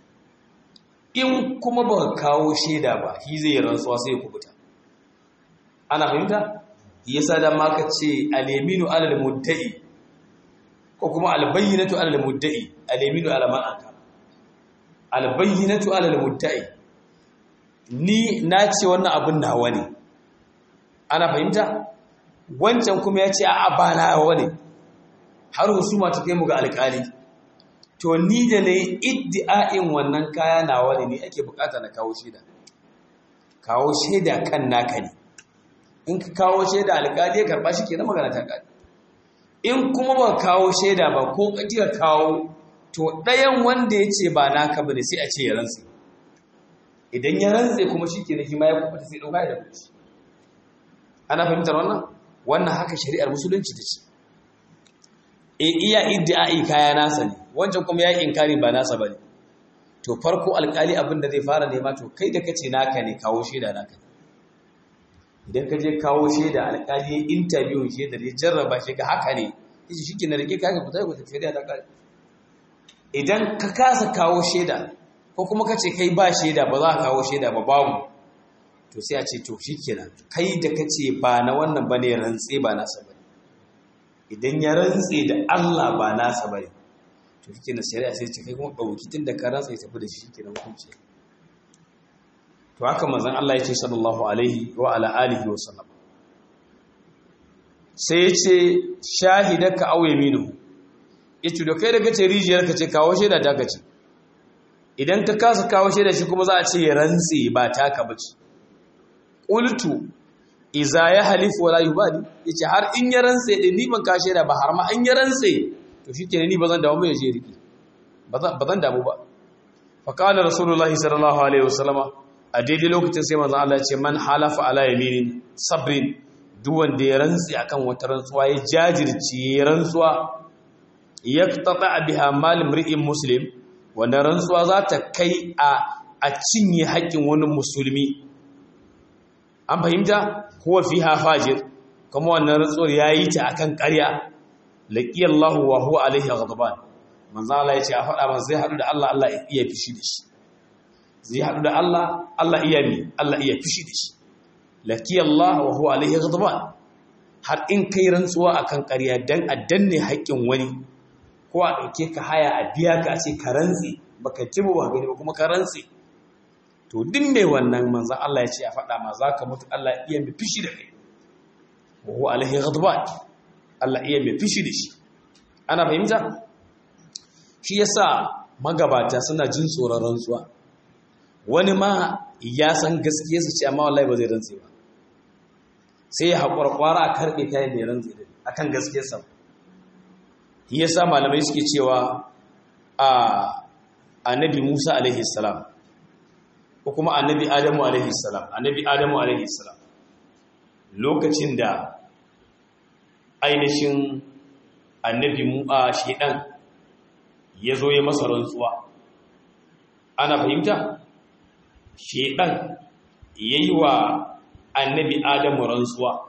Speaker 1: in kuma ba kawo shaida ba shi zai rantsuwa sai ya kubuta ana fahimta yasa da ma ka ce aleminu alal mudda'i ko kuma albayyinatu alal mudda'i aleminu ala man aka albayyinatu alal mudda'i ni na ce wannan abin nawa ne ana fahimta wancan kuma ya ce a ba nawa ne har husuma ta kai mu ga alƙali to ni da na yi iddi'a'in wannan kaya nawa ne ake bukata na kawo shaida kawo shaida kan naka ne in ka kawo shaida alƙali ya karɓa shi ke na magana ta ƙari in kuma ba kawo shaida ba ko ka kawo to ɗayan wanda ya ce ba naka ba ne sai a ce ya rantse idan ya rantse kuma shi ke na hima ya kuma sai ɗauka da kuci ana fahimtar wannan wannan haka shari'ar musulunci ta ce e iya iddi'ai kaya nasa ne wancan kuma ya inkari ba nasa bane to farko alkali abin da zai fara nema to kai da kace naka ne kawo shaida naka idan ka je kawo shaida alkali ya interview shaida ya jarraba shi ga haka ne yace shike na rike kaga ku tafi ku tafi da kai idan ka kasa kawo shaida ko kuma kace kai ba shaida ba za ka kawo shaida ba babu to sai a ce to shikenan kai da kace ba na wannan bane rantse ba nasa bane idan ya rantse da Allah ba nasa bane to shi na shari'a sai ce kai kuma ɗauki tun da ka rantse tafi da shi ke na hukunci to haka manzon Allah ya ce sallallahu alaihi wa ala alihi wa sallam sai ya ce shahidaka aw yaminu yace da kai da kace rijiyar ka ce kawo shaida ta kace idan ka kasa kawo shaida shi kuma za a ce ya rantse ba taka bace qultu iza ya halifu wala yubali yace har in ya rantse din ni ban ka shaida ba har ma an ya rantse to shikenan ni bazan dawo mai je riki bazan damu ba fa qala rasulullahi sallallahu alaihi wasallama a daidai lokacin sai manzon Allah ya ce man halafa ala yaminin sabrin duk wanda ya rantsi akan wata rantsuwa ya jajirce ya rantsuwa yaqtata biha mal mri'in muslim wanda rantsuwa za ta kai a a cinye haƙƙin wani musulmi an fahimta huwa fiha fajir kuma wannan rantsuwar yayi ta akan ƙarya laqi Allah wa huwa alaihi ghadban manzo Allah yace a faɗa masa zai haɗu da Allah Allah iya fishi da shi zai haɗu da Allah Allah iya mi Allah iya fishi da shi laqi Allah wa huwa alaihi ghadban har in kai rantsuwa akan ƙarya dan a danne haƙƙin wani ko a ɗauke ka haya a biya ka a ce ka rantse baka ci ba gani ba kuma ka rantse to duk mai wannan manzan Allah ya ce a faɗa ma za ka mutu Allah iya mai fishi da kai wa huwa alaihi ghadban Allah iya mai fishi da shi ana fahimta shi yasa magabata suna jin tsoron rantsuwa wani ma ya san gaskiya su ce amma wallahi ba zai rantse ba sai ya haƙura ƙwara a karɓe ta yadda ya rantse da akan gaskiyarsa shi yasa malamai suke cewa a annabi Musa alaihi salam ko kuma annabi Adamu alaihi salam annabi Adamu alaihi salam lokacin da ainihin annabi mu a shedan ya zo ya masa rantsuwa ana fahimta shedan yayi wa annabi Adamu rantsuwa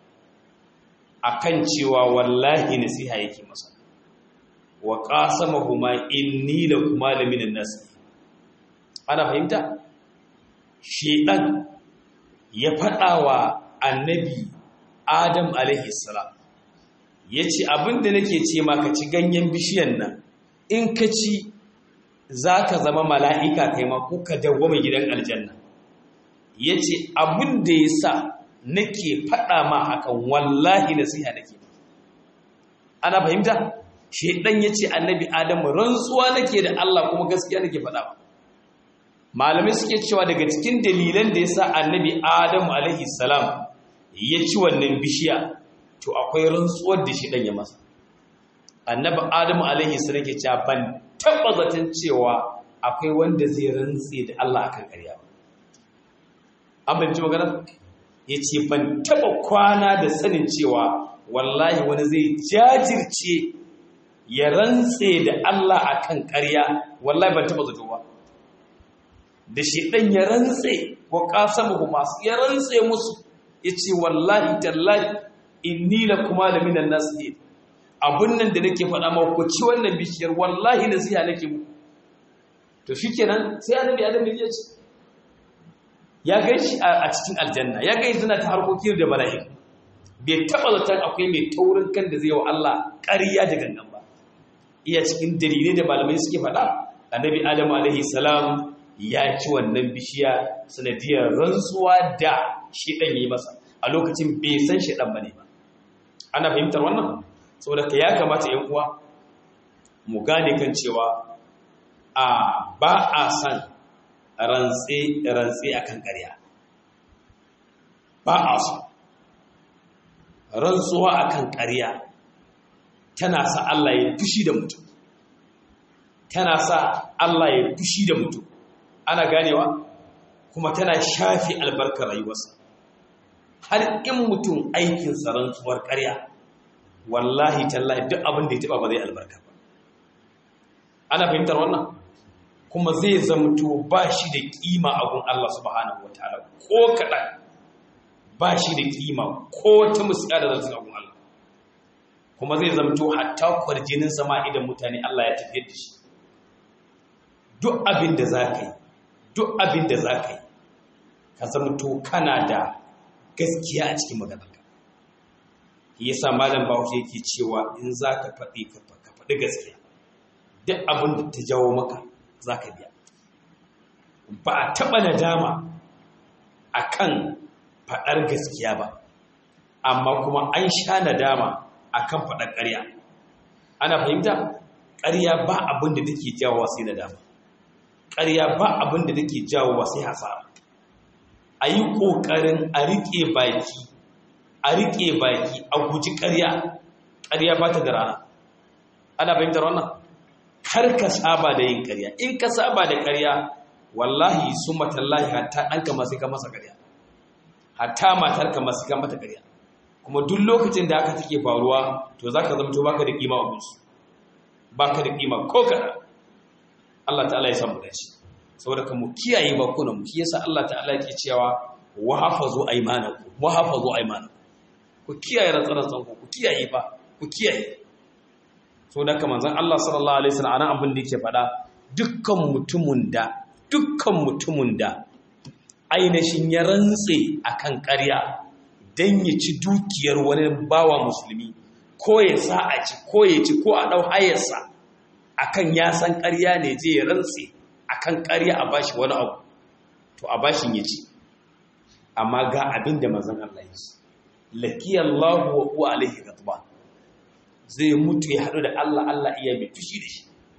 Speaker 1: akan cewa wallahi nasiha yake masa wa qasamahuma inni lakuma laminan nas ana fahimta shedan ya fada wa annabi adam alaihi salam yace abinda nake ce maka ci ganyen bishiyan nan in ka ci za ka zama mala'ika kai ma ko ka dawwama gidan aljanna ya ce abin da ya sa nake faɗa ma hakan wallahi nasiha nake ana fahimta shaidan ya ce annabi adamu rantsuwa nake da Allah kuma gaskiya nake faɗa ba malamai suke cewa daga cikin dalilan da ya sa annabi adamu alaihi salam ya ci wannan bishiya to akwai rantsuwar da shi ya masa annabi adamu alaihi salam ke cewa ban taɓa zaton cewa akwai wanda zai rantse da Allah akan ƙarya ba an fahimci magana ya ce ban taɓa kwana da sanin cewa wallahi wani zai jajirce ya rantse da Allah akan ƙarya wallahi ban taɓa zato ba da shi ɗan ya rantse ko ƙasamu masu ya rantse musu ya ce wallahi tallahi inni la kuma da minan nasu abun nan da nake faɗa ma ku ci wannan bishiyar wallahi nasiha nake muku to shikenan sai annabi adam ya ce ya gai shi a cikin aljanna ya gai suna ta harkokin da mala'ik bai taɓa zaton akwai mai taurin kan da zai wa Allah ƙarya da gangan ba iya cikin dalilai da malamai suke faɗa annabi adam alaihi salam ya ci wannan bishiya sanadiyar rantsuwa da shi ɗan yi masa a lokacin bai san shi ɗan bane ba ana fahimtar wannan saboda ka ya kamata ‘yan uwa mu gane kan cewa a ba a san rantse a kan ƙarya ba a so rantsuwa a kan ƙarya tana sa Allah ya fushi da mutum tana sa Allah ya fushi da mutum ana ganewa kuma tana shafi albarkar rayuwarsa har in mutum aikinsa rantsuwar ƙarya wallahi tallahi duk abin da ya taba ba zai albarka ba ana fahimtar wannan kuma zai zamto ba shi da kima a gun Allah subhanahu wataala ko kaɗan ba shi da kima ko ta musiya da zartun gun Allah kuma zai zamto hatta kwarjinin sama idan mutane Allah ya tafiyar da shi duk abin da za ka yi duk abin da za ka yi ka zamto kana da gaskiya a cikin maganarka yasa malam bahaushe yake cewa in za ka faɗi ka faɗi gaskiya duk abin da ta jawo maka za ka biya ba a taɓa nadama a kan faɗar gaskiya ba amma kuma an sha nadama a kan faɗar ƙarya ana fahimta ƙarya ba abin da take jawo sai nadama ƙarya ba abin da take jawo sai hasara a yi ƙoƙarin a riƙe baki a riƙe baki a guji ƙarya ƙarya ba ta da rana ana fahimtar wannan kar ka saba da yin ƙarya in ka saba da ƙarya wallahi su matallahi hatta ɗanka masu ka masa ƙarya hatta matarka masu ka mata ƙarya kuma duk lokacin da aka take faruwa to za ka zamto baka da ƙima a gunsu baka da ƙima ko kaɗa Allah ta'ala ya samu dace saboda ka mu kiyaye bakunan mu shi yasa Allah ta'ala yake cewa wa hafazu aymanakum wa hafazu aymanakum ku kiyaye rantsarantsan ku ku kiyaye fa ku kiyaye so da kamar zan Allah sallallahu alaihi wasallam anan abin da yake faɗa dukkan mutumin da dukkan mutumin da ainihin ya rantse akan ƙarya dan ya ci dukiyar wani bawa musulmi ko ya sa a ci ko ya ci ko a dau hayarsa akan ya san ƙarya ne je ya rantse akan ƙarya a bashi wani abu to a bashin ya ci amma ga abin da manzon Allah ya ce lakiyallahu wa huwa alaihi ghadban zai mutu ya haɗu da Allah Allah iya mai fushi da shi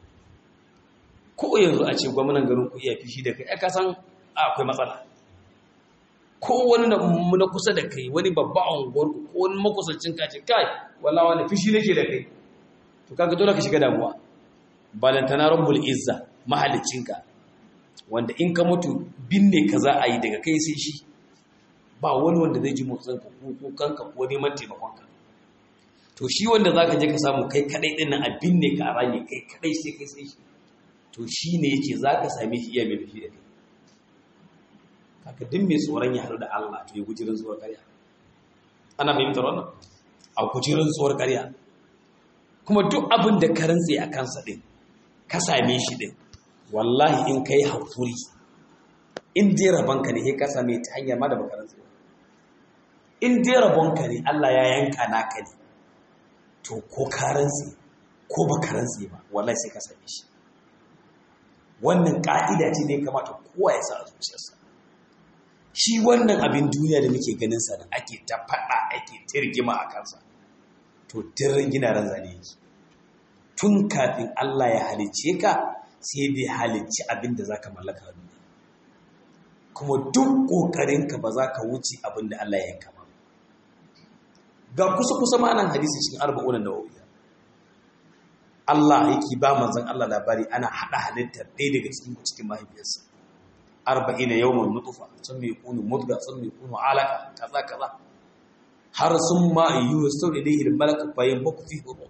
Speaker 1: ko yanzu a ce gwamnan garin ku iya fushi da kai ka san akwai matsala ko wani na kusa da kai wani babba a unguwar ku ko wani makusancin ka ce kai wala wani fushi nake da kai to kaga dole ka shiga damuwa balantana rabbul izza mahaliccinka wanda in ka mutu binne ka za a yi daga kai sai shi ba wani wanda zai ji motsin ka ko kanka ko neman taimakon ka to shi wanda zaka je ka samu kai kadai din nan a binne ka a rami kai kadai sai kai sai shi to shi ne yake zaka same shi iya mai dafi da kai kaka din mai tsoron ya haɗu da Allah to ya guji rantsuwar ƙarya ana fahimtar wannan a guji rantsuwar ƙarya kuma duk abin da ka rantse a kansa din ka same shi din wallahi in kai hakuri in dai rabonka ne sai ka same ta hanyar ma da baka rantse in dai rabonka ne Allah ya yanka naka ne to ko ka rantse ko baka rantse ba wallahi sai ka same shi wannan ka'ida ce da ya kamata kowa ya sa a zuciyarsa shi wannan abin duniya da muke ganin sa da ake ta faɗa ake ta rigima a kansa to dirrin gina ran zane yake tun kafin Allah ya halicce ka sai bai halicci abin da zaka mallaka a duniya kuma duk ƙoƙarinka ba za ka wuce abin da Allah ya yanka ba ga kusa kusa ma'anan hadisi cikin arba'unan nawawiya Allah yake ba manzon Allah labari ana hada halittar ɗaya daga cikin cikin mahaifiyarsa arba'ina yawman nutfa sun mai kunu mudga sun mai kunu alaka kaza kaza har sun ma yi sau da dai malaka bayan baku fi hudu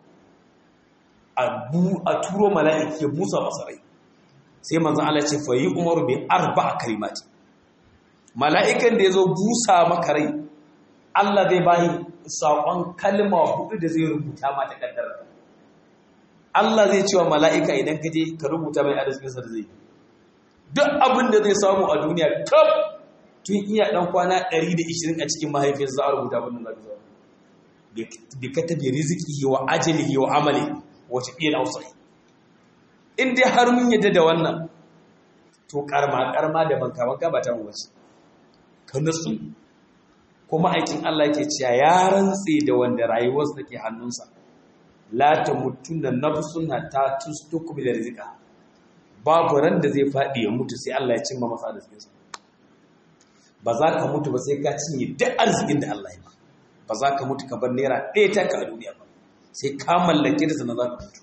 Speaker 1: a turo mala'iki ya busa masa rai sai manzon Allah ce fa yi umaru bi arba'a kalimati mala'ikan da ya zo busa maka rai Allah zai bayi saƙon kalma hudu da zai rubuta mata ƙaddara Allah zai cewa mala'ika idan ka je ka rubuta mai arzikinsa da zai yi duk abin da zai samu a duniya kaf tun iya ɗan kwana 120 a cikin mahaifiyarsa za a rubuta abin da za bi ka tabi riziki wa ajalihi wa amali wace iya na wasu in dai har mun yadda da wannan to karma karma da banka banka ba ta wace ka nasu kuma aikin Allah yake cewa ya rantse da wanda rayuwarsa take hannunsa la ta mutuna nafsun hatta tustuku bil rizqa babu ran da zai fadi ya mutu sai Allah ya cimma masa arzikinsa ba za ka mutu ba sai ka cinye duk arzikin da Allah ya ba ba za ka mutu ka bar naira ɗaya ta ka a duniya ba sai ka mallake da sana za ka mutu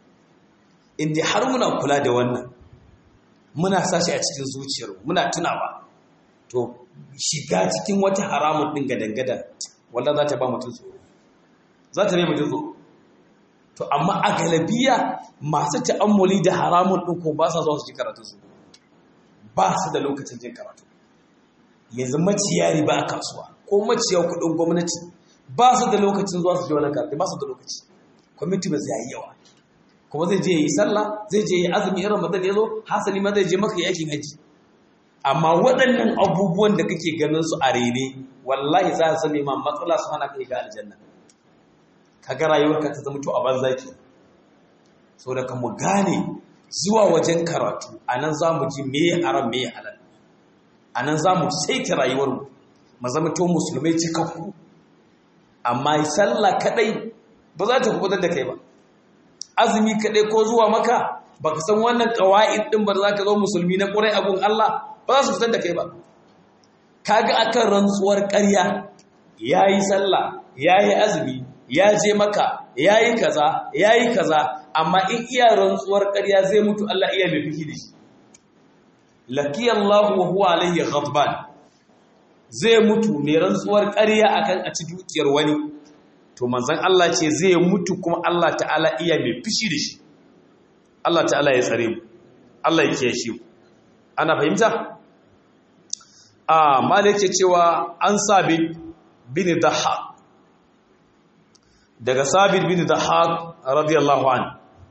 Speaker 1: in dai har muna kula da wannan muna sashi a cikin zuciyar muna tunawa to shiga cikin wata haramun ɗin gadangada wallah za ta ba mutum tsoro za ta ne mutum tsoro to amma a galabiya masu ta'ammuli da haramun ɗin ko ba sa zuwa su ji karatu su ba su da lokacin jin karatu yanzu maciya riba a kasuwa ko maciya kuɗin gwamnati ba su da lokacin zuwa su ji wani karatu ba su da lokaci kwamiti ba zai yi yawa kuma zai je yi sallah zai je yi azumi irin ramadan ya zo hasali ma zai je maka yakin haji amma waɗannan abubuwan da kake ganin su a rene wallahi za su nema matsala su hana kai ga aljanna kaga rayuwarka ta zama to a banza ke so da mu gane zuwa wajen karatu anan za mu ji me haram me halal anan za mu saita rayuwar mu mu zama to musulmai cikakku amma sallah kadai ba za ta kubutar da kai ba azumi kaɗai ko zuwa maka ba ka san wannan ƙawa'id ɗin ba za ka zo musulmi na ƙurai abun Allah ba za su fitar da kai ba ka ga akan rantsuwar ƙarya ya yi sallah ya yi azumi ya je maka ya yi kaza ya yi kaza amma in iya rantsuwar ƙarya zai mutu Allah iya mai fiki da shi laki Allah wa huwa alayhi ghadban zai mutu mai rantsuwar ƙarya akan a ci dukiyar wani to manzan Allah ce zai mutu kuma Allah ta'ala iya mai fishi da shi Allah ta'ala ya tsare mu Allah ya kiyaye shi ana fahimta a malik ce cewa an sabit bin dahaq daga sabit bin dahaq radiyallahu an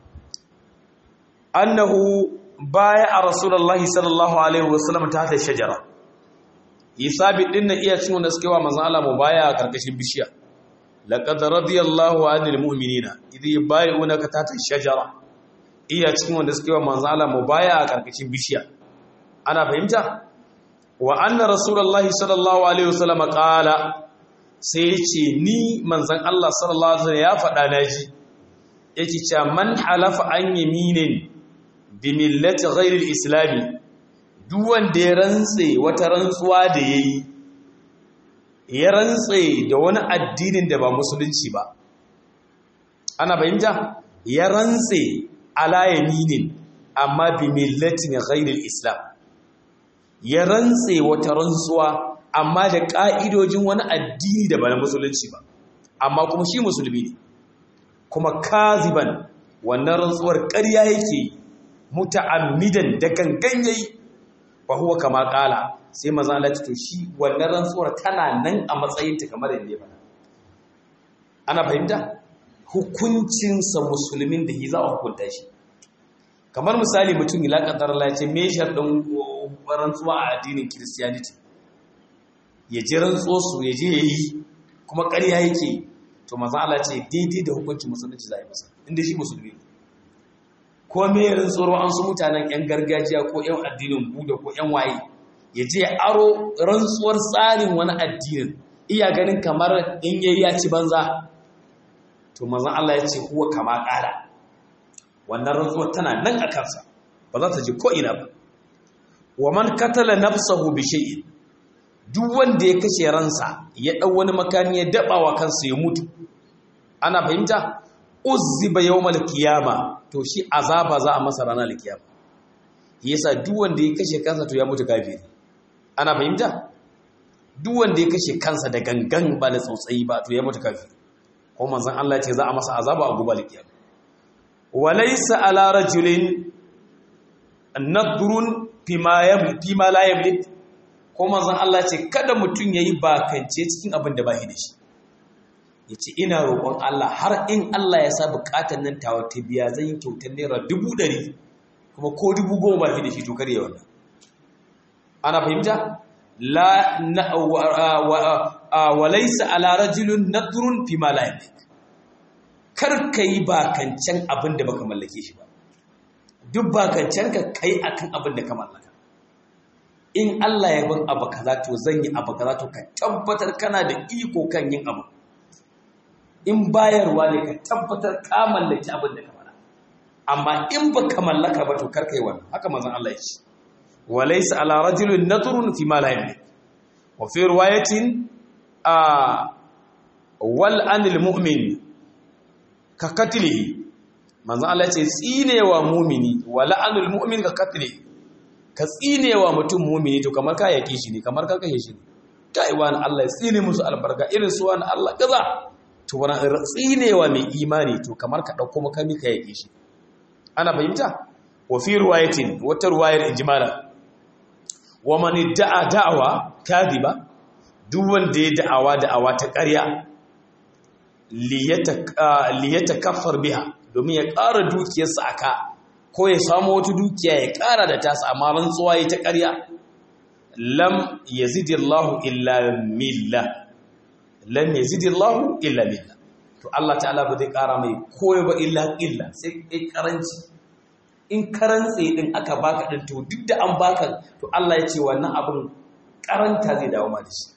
Speaker 1: annahu baya a rasulullahi sallallahu alaihi wasallam ta ta shajara yi sabit din na iya cin wanda suke wa manzan Allah mu baya a karkashin bishiya laqad radiyallahu 'anil mu'minina idh yubay'unaka tahta ash-shajara iya cikin wanda suke wa manzo Allah mubaya a karkashin bishiya ana fahimta wa anna rasulullahi sallallahu alaihi wasallam qala sai yace ni manzon Allah sallallahu alaihi wasallam ya faɗa naji yake cewa man halafa an yaminin bi millati ghairi al-islam duk wanda ya rantse wata rantsuwa da yayi ya rantse da wani addinin da ba musulunci ba ana fahimta ya rantse ala yaminin amma bi millatin ghairil islam ya rantse wata rantsuwa amma da ka'idojin wani addini da ba na musulunci ba amma kuma shi musulmi ne kuma kaziban wannan rantsuwar ƙarya yake muta'ammidan da gangan yayi fa huwa kama qala sai maza Allah to shi wannan rantsuwar tana nan a matsayinta kamar yadda ya faɗa ana fahimta hukuncinsa musulmin da za a hukunta shi kamar misali mutum ila kadar Allah ya ce me sharɗin rantsuwa a addinin Christianity ya ji rantsuwa su ya je yayi kuma ƙarya yake to maza Allah ce daidai da hukuncin musulunci za a yi masa inda shi musulmi ko ko me rantsuwar an su mutanen yan gargajiya ko yan addinin buda ko yan waye ya je aro rantsuwar tsarin wani addinin iya ganin kamar in yayi ya ci banza to manzon Allah ya ce huwa kama ƙara wannan rantsuwar tana nan a kansa ba za ta ji ko ina ba wa man katala nafsahu bi shay'in duk wanda ya kashe ransa ya dau wani makami ya daba wa kansa ya mutu ana fahimta uzziba yawmal qiyama to shi azaba za a masa ranar kiyama yasa duk wanda ya kashe kansa to ya mutu kafiri ana fahimta duk wanda ya kashe kansa da gangan ba da tsautsayi ba to ya mutu kafiri ko manzon Allah ya ce za a masa azaba a gubal kiyama walaysa ala rajulin nadrun fima yamlik fima la yamlik ko manzon Allah ya ce kada mutun yayi bakance cikin abin da bai da shi yace ina roƙon Allah har in Allah ya sa buƙatar nan tawa ta biya zan yi kyautar naira dubu ɗari kuma ko dubu goma ba da shi to kare wannan ana fahimta la na wa laysa ala rajulin nadrun fima la yamlik kar kai bakancan abin da baka mallake shi ba duk bakancan ka kai akan abin da ka mallaka in Allah ya bin abu kaza to zan yi abu kaza to ka tabbatar kana da iko kan yin abu in bayarwa ne ka tabbatar ka mallaki abin da ka fara amma in ba ka mallaka ba to kar kai wannan haka manzon Allah ya ce walaysa ala rajulin nadrun fi ma la yamlik wa fi riwayatin a wal anil mu'min ka katlihi manzon Allah ya ce tsinewa mu'mini wal anil mu'min ka katlihi ka tsinewa mutum mu'mini to kamar ka yake shi ne kamar ka kashe shi ne kai wani Allah ya tsine musu albarka irin su wani Allah kaza to wani tsinewa mai imani to kamar ka ɗauko makami ka yake shi ana fahimta wa fi ruwayatin wata ruwayar ijmala wa man da'a da'awa kadiba duk wanda ya da'awa da'awa ta ƙarya liyata kafar biha domin ya ƙara dukiyarsa aka ko ya samu wata dukiya ya ƙara da tasa amma rantsuwa ya ta ƙarya lam yazidillahu illa millah lam yazidillahu illa billah to Allah ta'ala ba zai kara mai koyo ba illa illa sai kai karanci in karantse din aka baka din to duk da an baka to Allah ya ce wannan abin karanta zai dawo ma da shi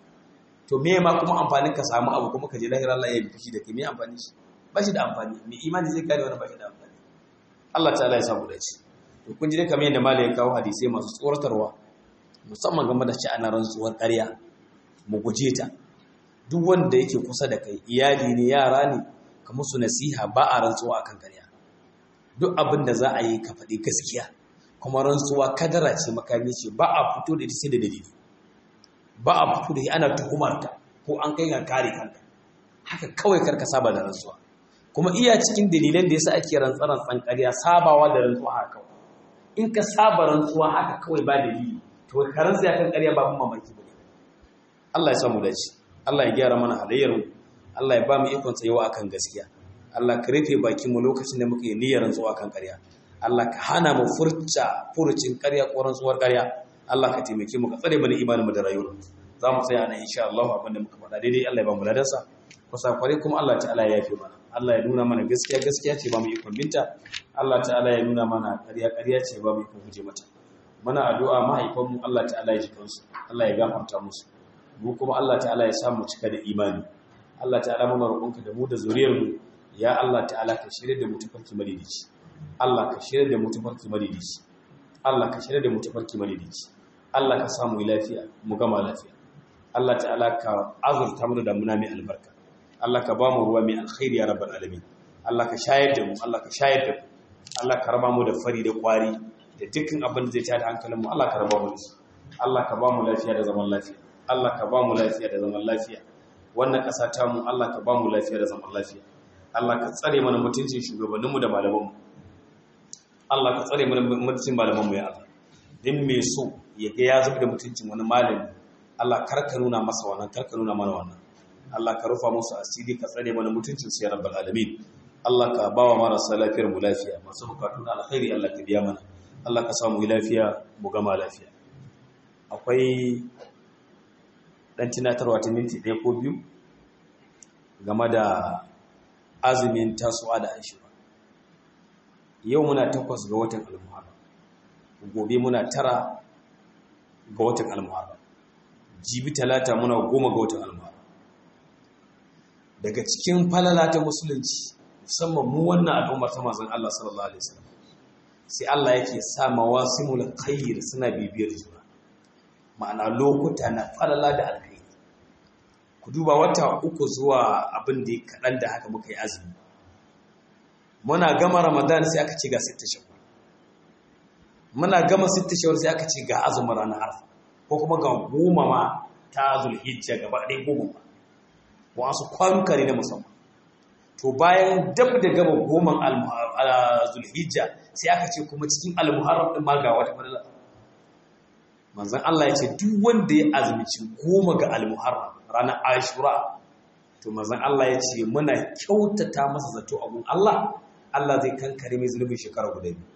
Speaker 1: to me ma kuma amfanin ka samu abu kuma ka je lahira Allah ya yi fushi da kai me amfani shi ba shi da amfani me imani zai kare wannan ba shi da amfani Allah ta'ala ya samu dace to kun ji dai kamar yadda malai ya kawo hadisi masu tsoratarwa musamman game da sha'anar rantsuwar ƙarya mu guje ta duk wanda yake kusa da kai iyali ne yara ne ka musu nasiha ba a rantsuwa akan ƙarya duk abin da za a yi ka faɗi gaskiya kuma rantsuwa kadara ce makami ce ba a fito da ita sai da dalili ba a fito da ita ana tuhumar ta ko an kai ka kare kanka haka kawai karka saba da rantsuwa kuma iya cikin dalilan da yasa ake rantsaran tsan ƙarya sabawa da rantsuwa haka kawai in ka saba rantsuwa haka kawai ba dalili to ka rantsa kan ƙarya ba mun mamaki ba Allah ya samu dace Allah ya gyara mana halayyar Allah ya ba mu ikon tsayawa akan gaskiya Allah ka rufe bakin mu lokacin da muke niyyar rantsuwa kan ƙarya Allah ka hana mu furta furucin ƙarya ko rantsuwar ƙarya Allah ka taimake mu ka tsare mana imanin mu da rayuwar za mu tsaya nan insha Allah abinda muka faɗa daidai Allah ya ba mu ladansa kusa kware kuma Allah ta'ala ya yafe mana Allah ya nuna mana gaskiya gaskiya ce ba mu ikon binta Allah ta'ala ya nuna mana ƙarya ƙarya ce ba mu ikon guje mata muna addu'a mahaifanmu Allah ta'ala ya ji kansu Allah ya gafarta musu mu kuma Allah ta'ala ya samu cika da imani Allah ta'ala muna roƙonka da mu da zuriyar mu ya Allah ta'ala ka shirye da mu tafarki madidici Allah ka shirye da mu tafarki madidici Allah ka shirye da mu tafarki madidici Allah ka samu lafiya mu gama lafiya Allah ta'ala ka azurta mu da damuna mai albarka Allah ka ba mu ruwa mai alkhairi ya rabbal alamin Allah ka shayar da mu Allah ka shayar da mu Allah ka raba mu da fari da kwari da dukkan abin da zai tada hankalin mu Allah ka raba mu da shi Allah ka ba mu lafiya da zaman lafiya Allah ka ba mu lafiya da zaman lafiya wannan ƙasa ta mu Allah ka ba mu lafiya da zaman lafiya Allah ka tsare mana mutuncin shugabanninmu da malamanmu Allah ka tsare mana mutuncin malamanmu ya Allah din me so ya ga ya zuba da mutuncin wani malami Allah kar ka nuna masa wannan kar ka nuna mana wannan Allah ka rufa musu asiri ka tsare mana mutuncin su ya rabbal alamin Allah ka ba wa marasa lafiyar mu lafiya masu bukatu na alkhairi Allah ka biya mana Allah ka samu lafiya mu gama lafiya akwai dan tunatarwa ta minti ɗaya ko biyu game da azumin tasowa da aishuwa yau muna takwas ga watan almuharram gobe muna tara ga watan almuharram jibi talata muna goma ga watan almuharram daga cikin falala ta musulunci musamman mu wannan al'ummar ta manzon Allah sallallahu alaihi wasallam sai Allah yake sa mawasimul khair suna bibiyar juna ma'ana lokuta na falala da alkhairi ku duba wata uku zuwa abin da kaɗan da haka muka yi azumi muna gama ramadan sai aka ce ga sitta shawwal muna gama sitta shawwal sai aka ce ga azumin ranar arfa ko kuma ga goma ma ta zulhijja gaba ɗaya goma ma wasu kwanuka ne na musamman to bayan dab da gama goman zulhijja sai aka ce kuma cikin almuharram din ma ga wata fadala manzon Allah ya ce duk wanda ya azumci goma ga almuharram ranar ashura to manzon Allah ya ce muna kyautata masa zato abun Allah Allah zai kankare mai zulubin shekara guda biyu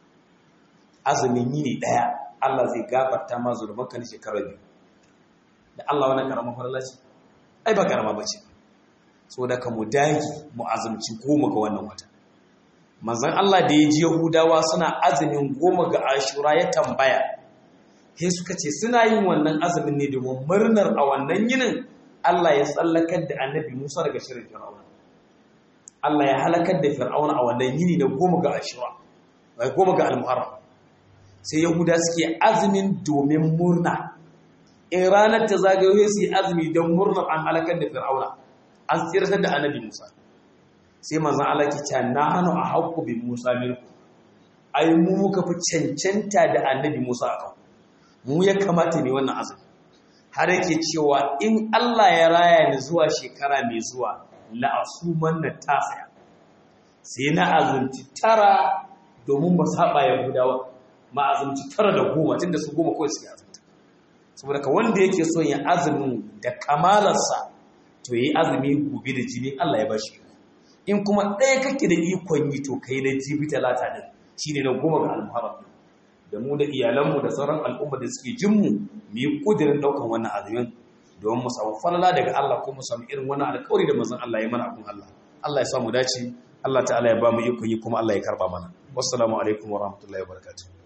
Speaker 1: azumin yini daya Allah zai gafarta ma zulubanka na shekara biyu da Allah wannan karamar fadala ce ai ba karama bace so da ka mu dagi mu azumci goma ga wannan wata manzon Allah da ya ji Yahudawa suna azumin goma ga Ashura ya tambaya he suka ce suna yin wannan azumin ne domin murnar a wannan yinin Allah ya tsallakar da Annabi Musa daga shirin Fir'auna Allah ya halakar da Fir'auna a wannan yini da goma ga Ashura bai goma ga Al-Muharram sai Yahuda suke azumin domin murna in ranar ta zagayo su yi azumi don murnar an halakar da Fir'auna an tsirtar da Annabi Musa sai manzan Allah ke ce na hannu a haƙƙo bin Musa milku ai mu muka fi cancanta da annabi Musa a kan mu ya kamata ne wannan azumi har yake cewa in Allah ya raya ni zuwa shekara mai zuwa la'asuman na tasaya sai na azumci tara domin ba saba ya gudawa ma azumci tara da goma tunda su goma kawai suke azumta saboda ka wanda yake son ya azumin da kamalarsa to yi azumi gobe da jini Allah ya bashi in kuma ɗaya kake da ikon yi to kai na jibi talata ɗin shi ne na goma ga almuharram da mu da iyalanmu da sauran al'umma da suke jinmu mu yi ƙudurin ɗaukan wannan azumin domin mu samu falala daga Allah ko mu samu irin wannan alƙawari da manzon Allah ya mana abun Allah Allah ya sa mu dace Allah ta'ala ya ba mu ikon yi kuma Allah ya karba mana wassalamu alaikum wa rahmatullahi wa barakatuh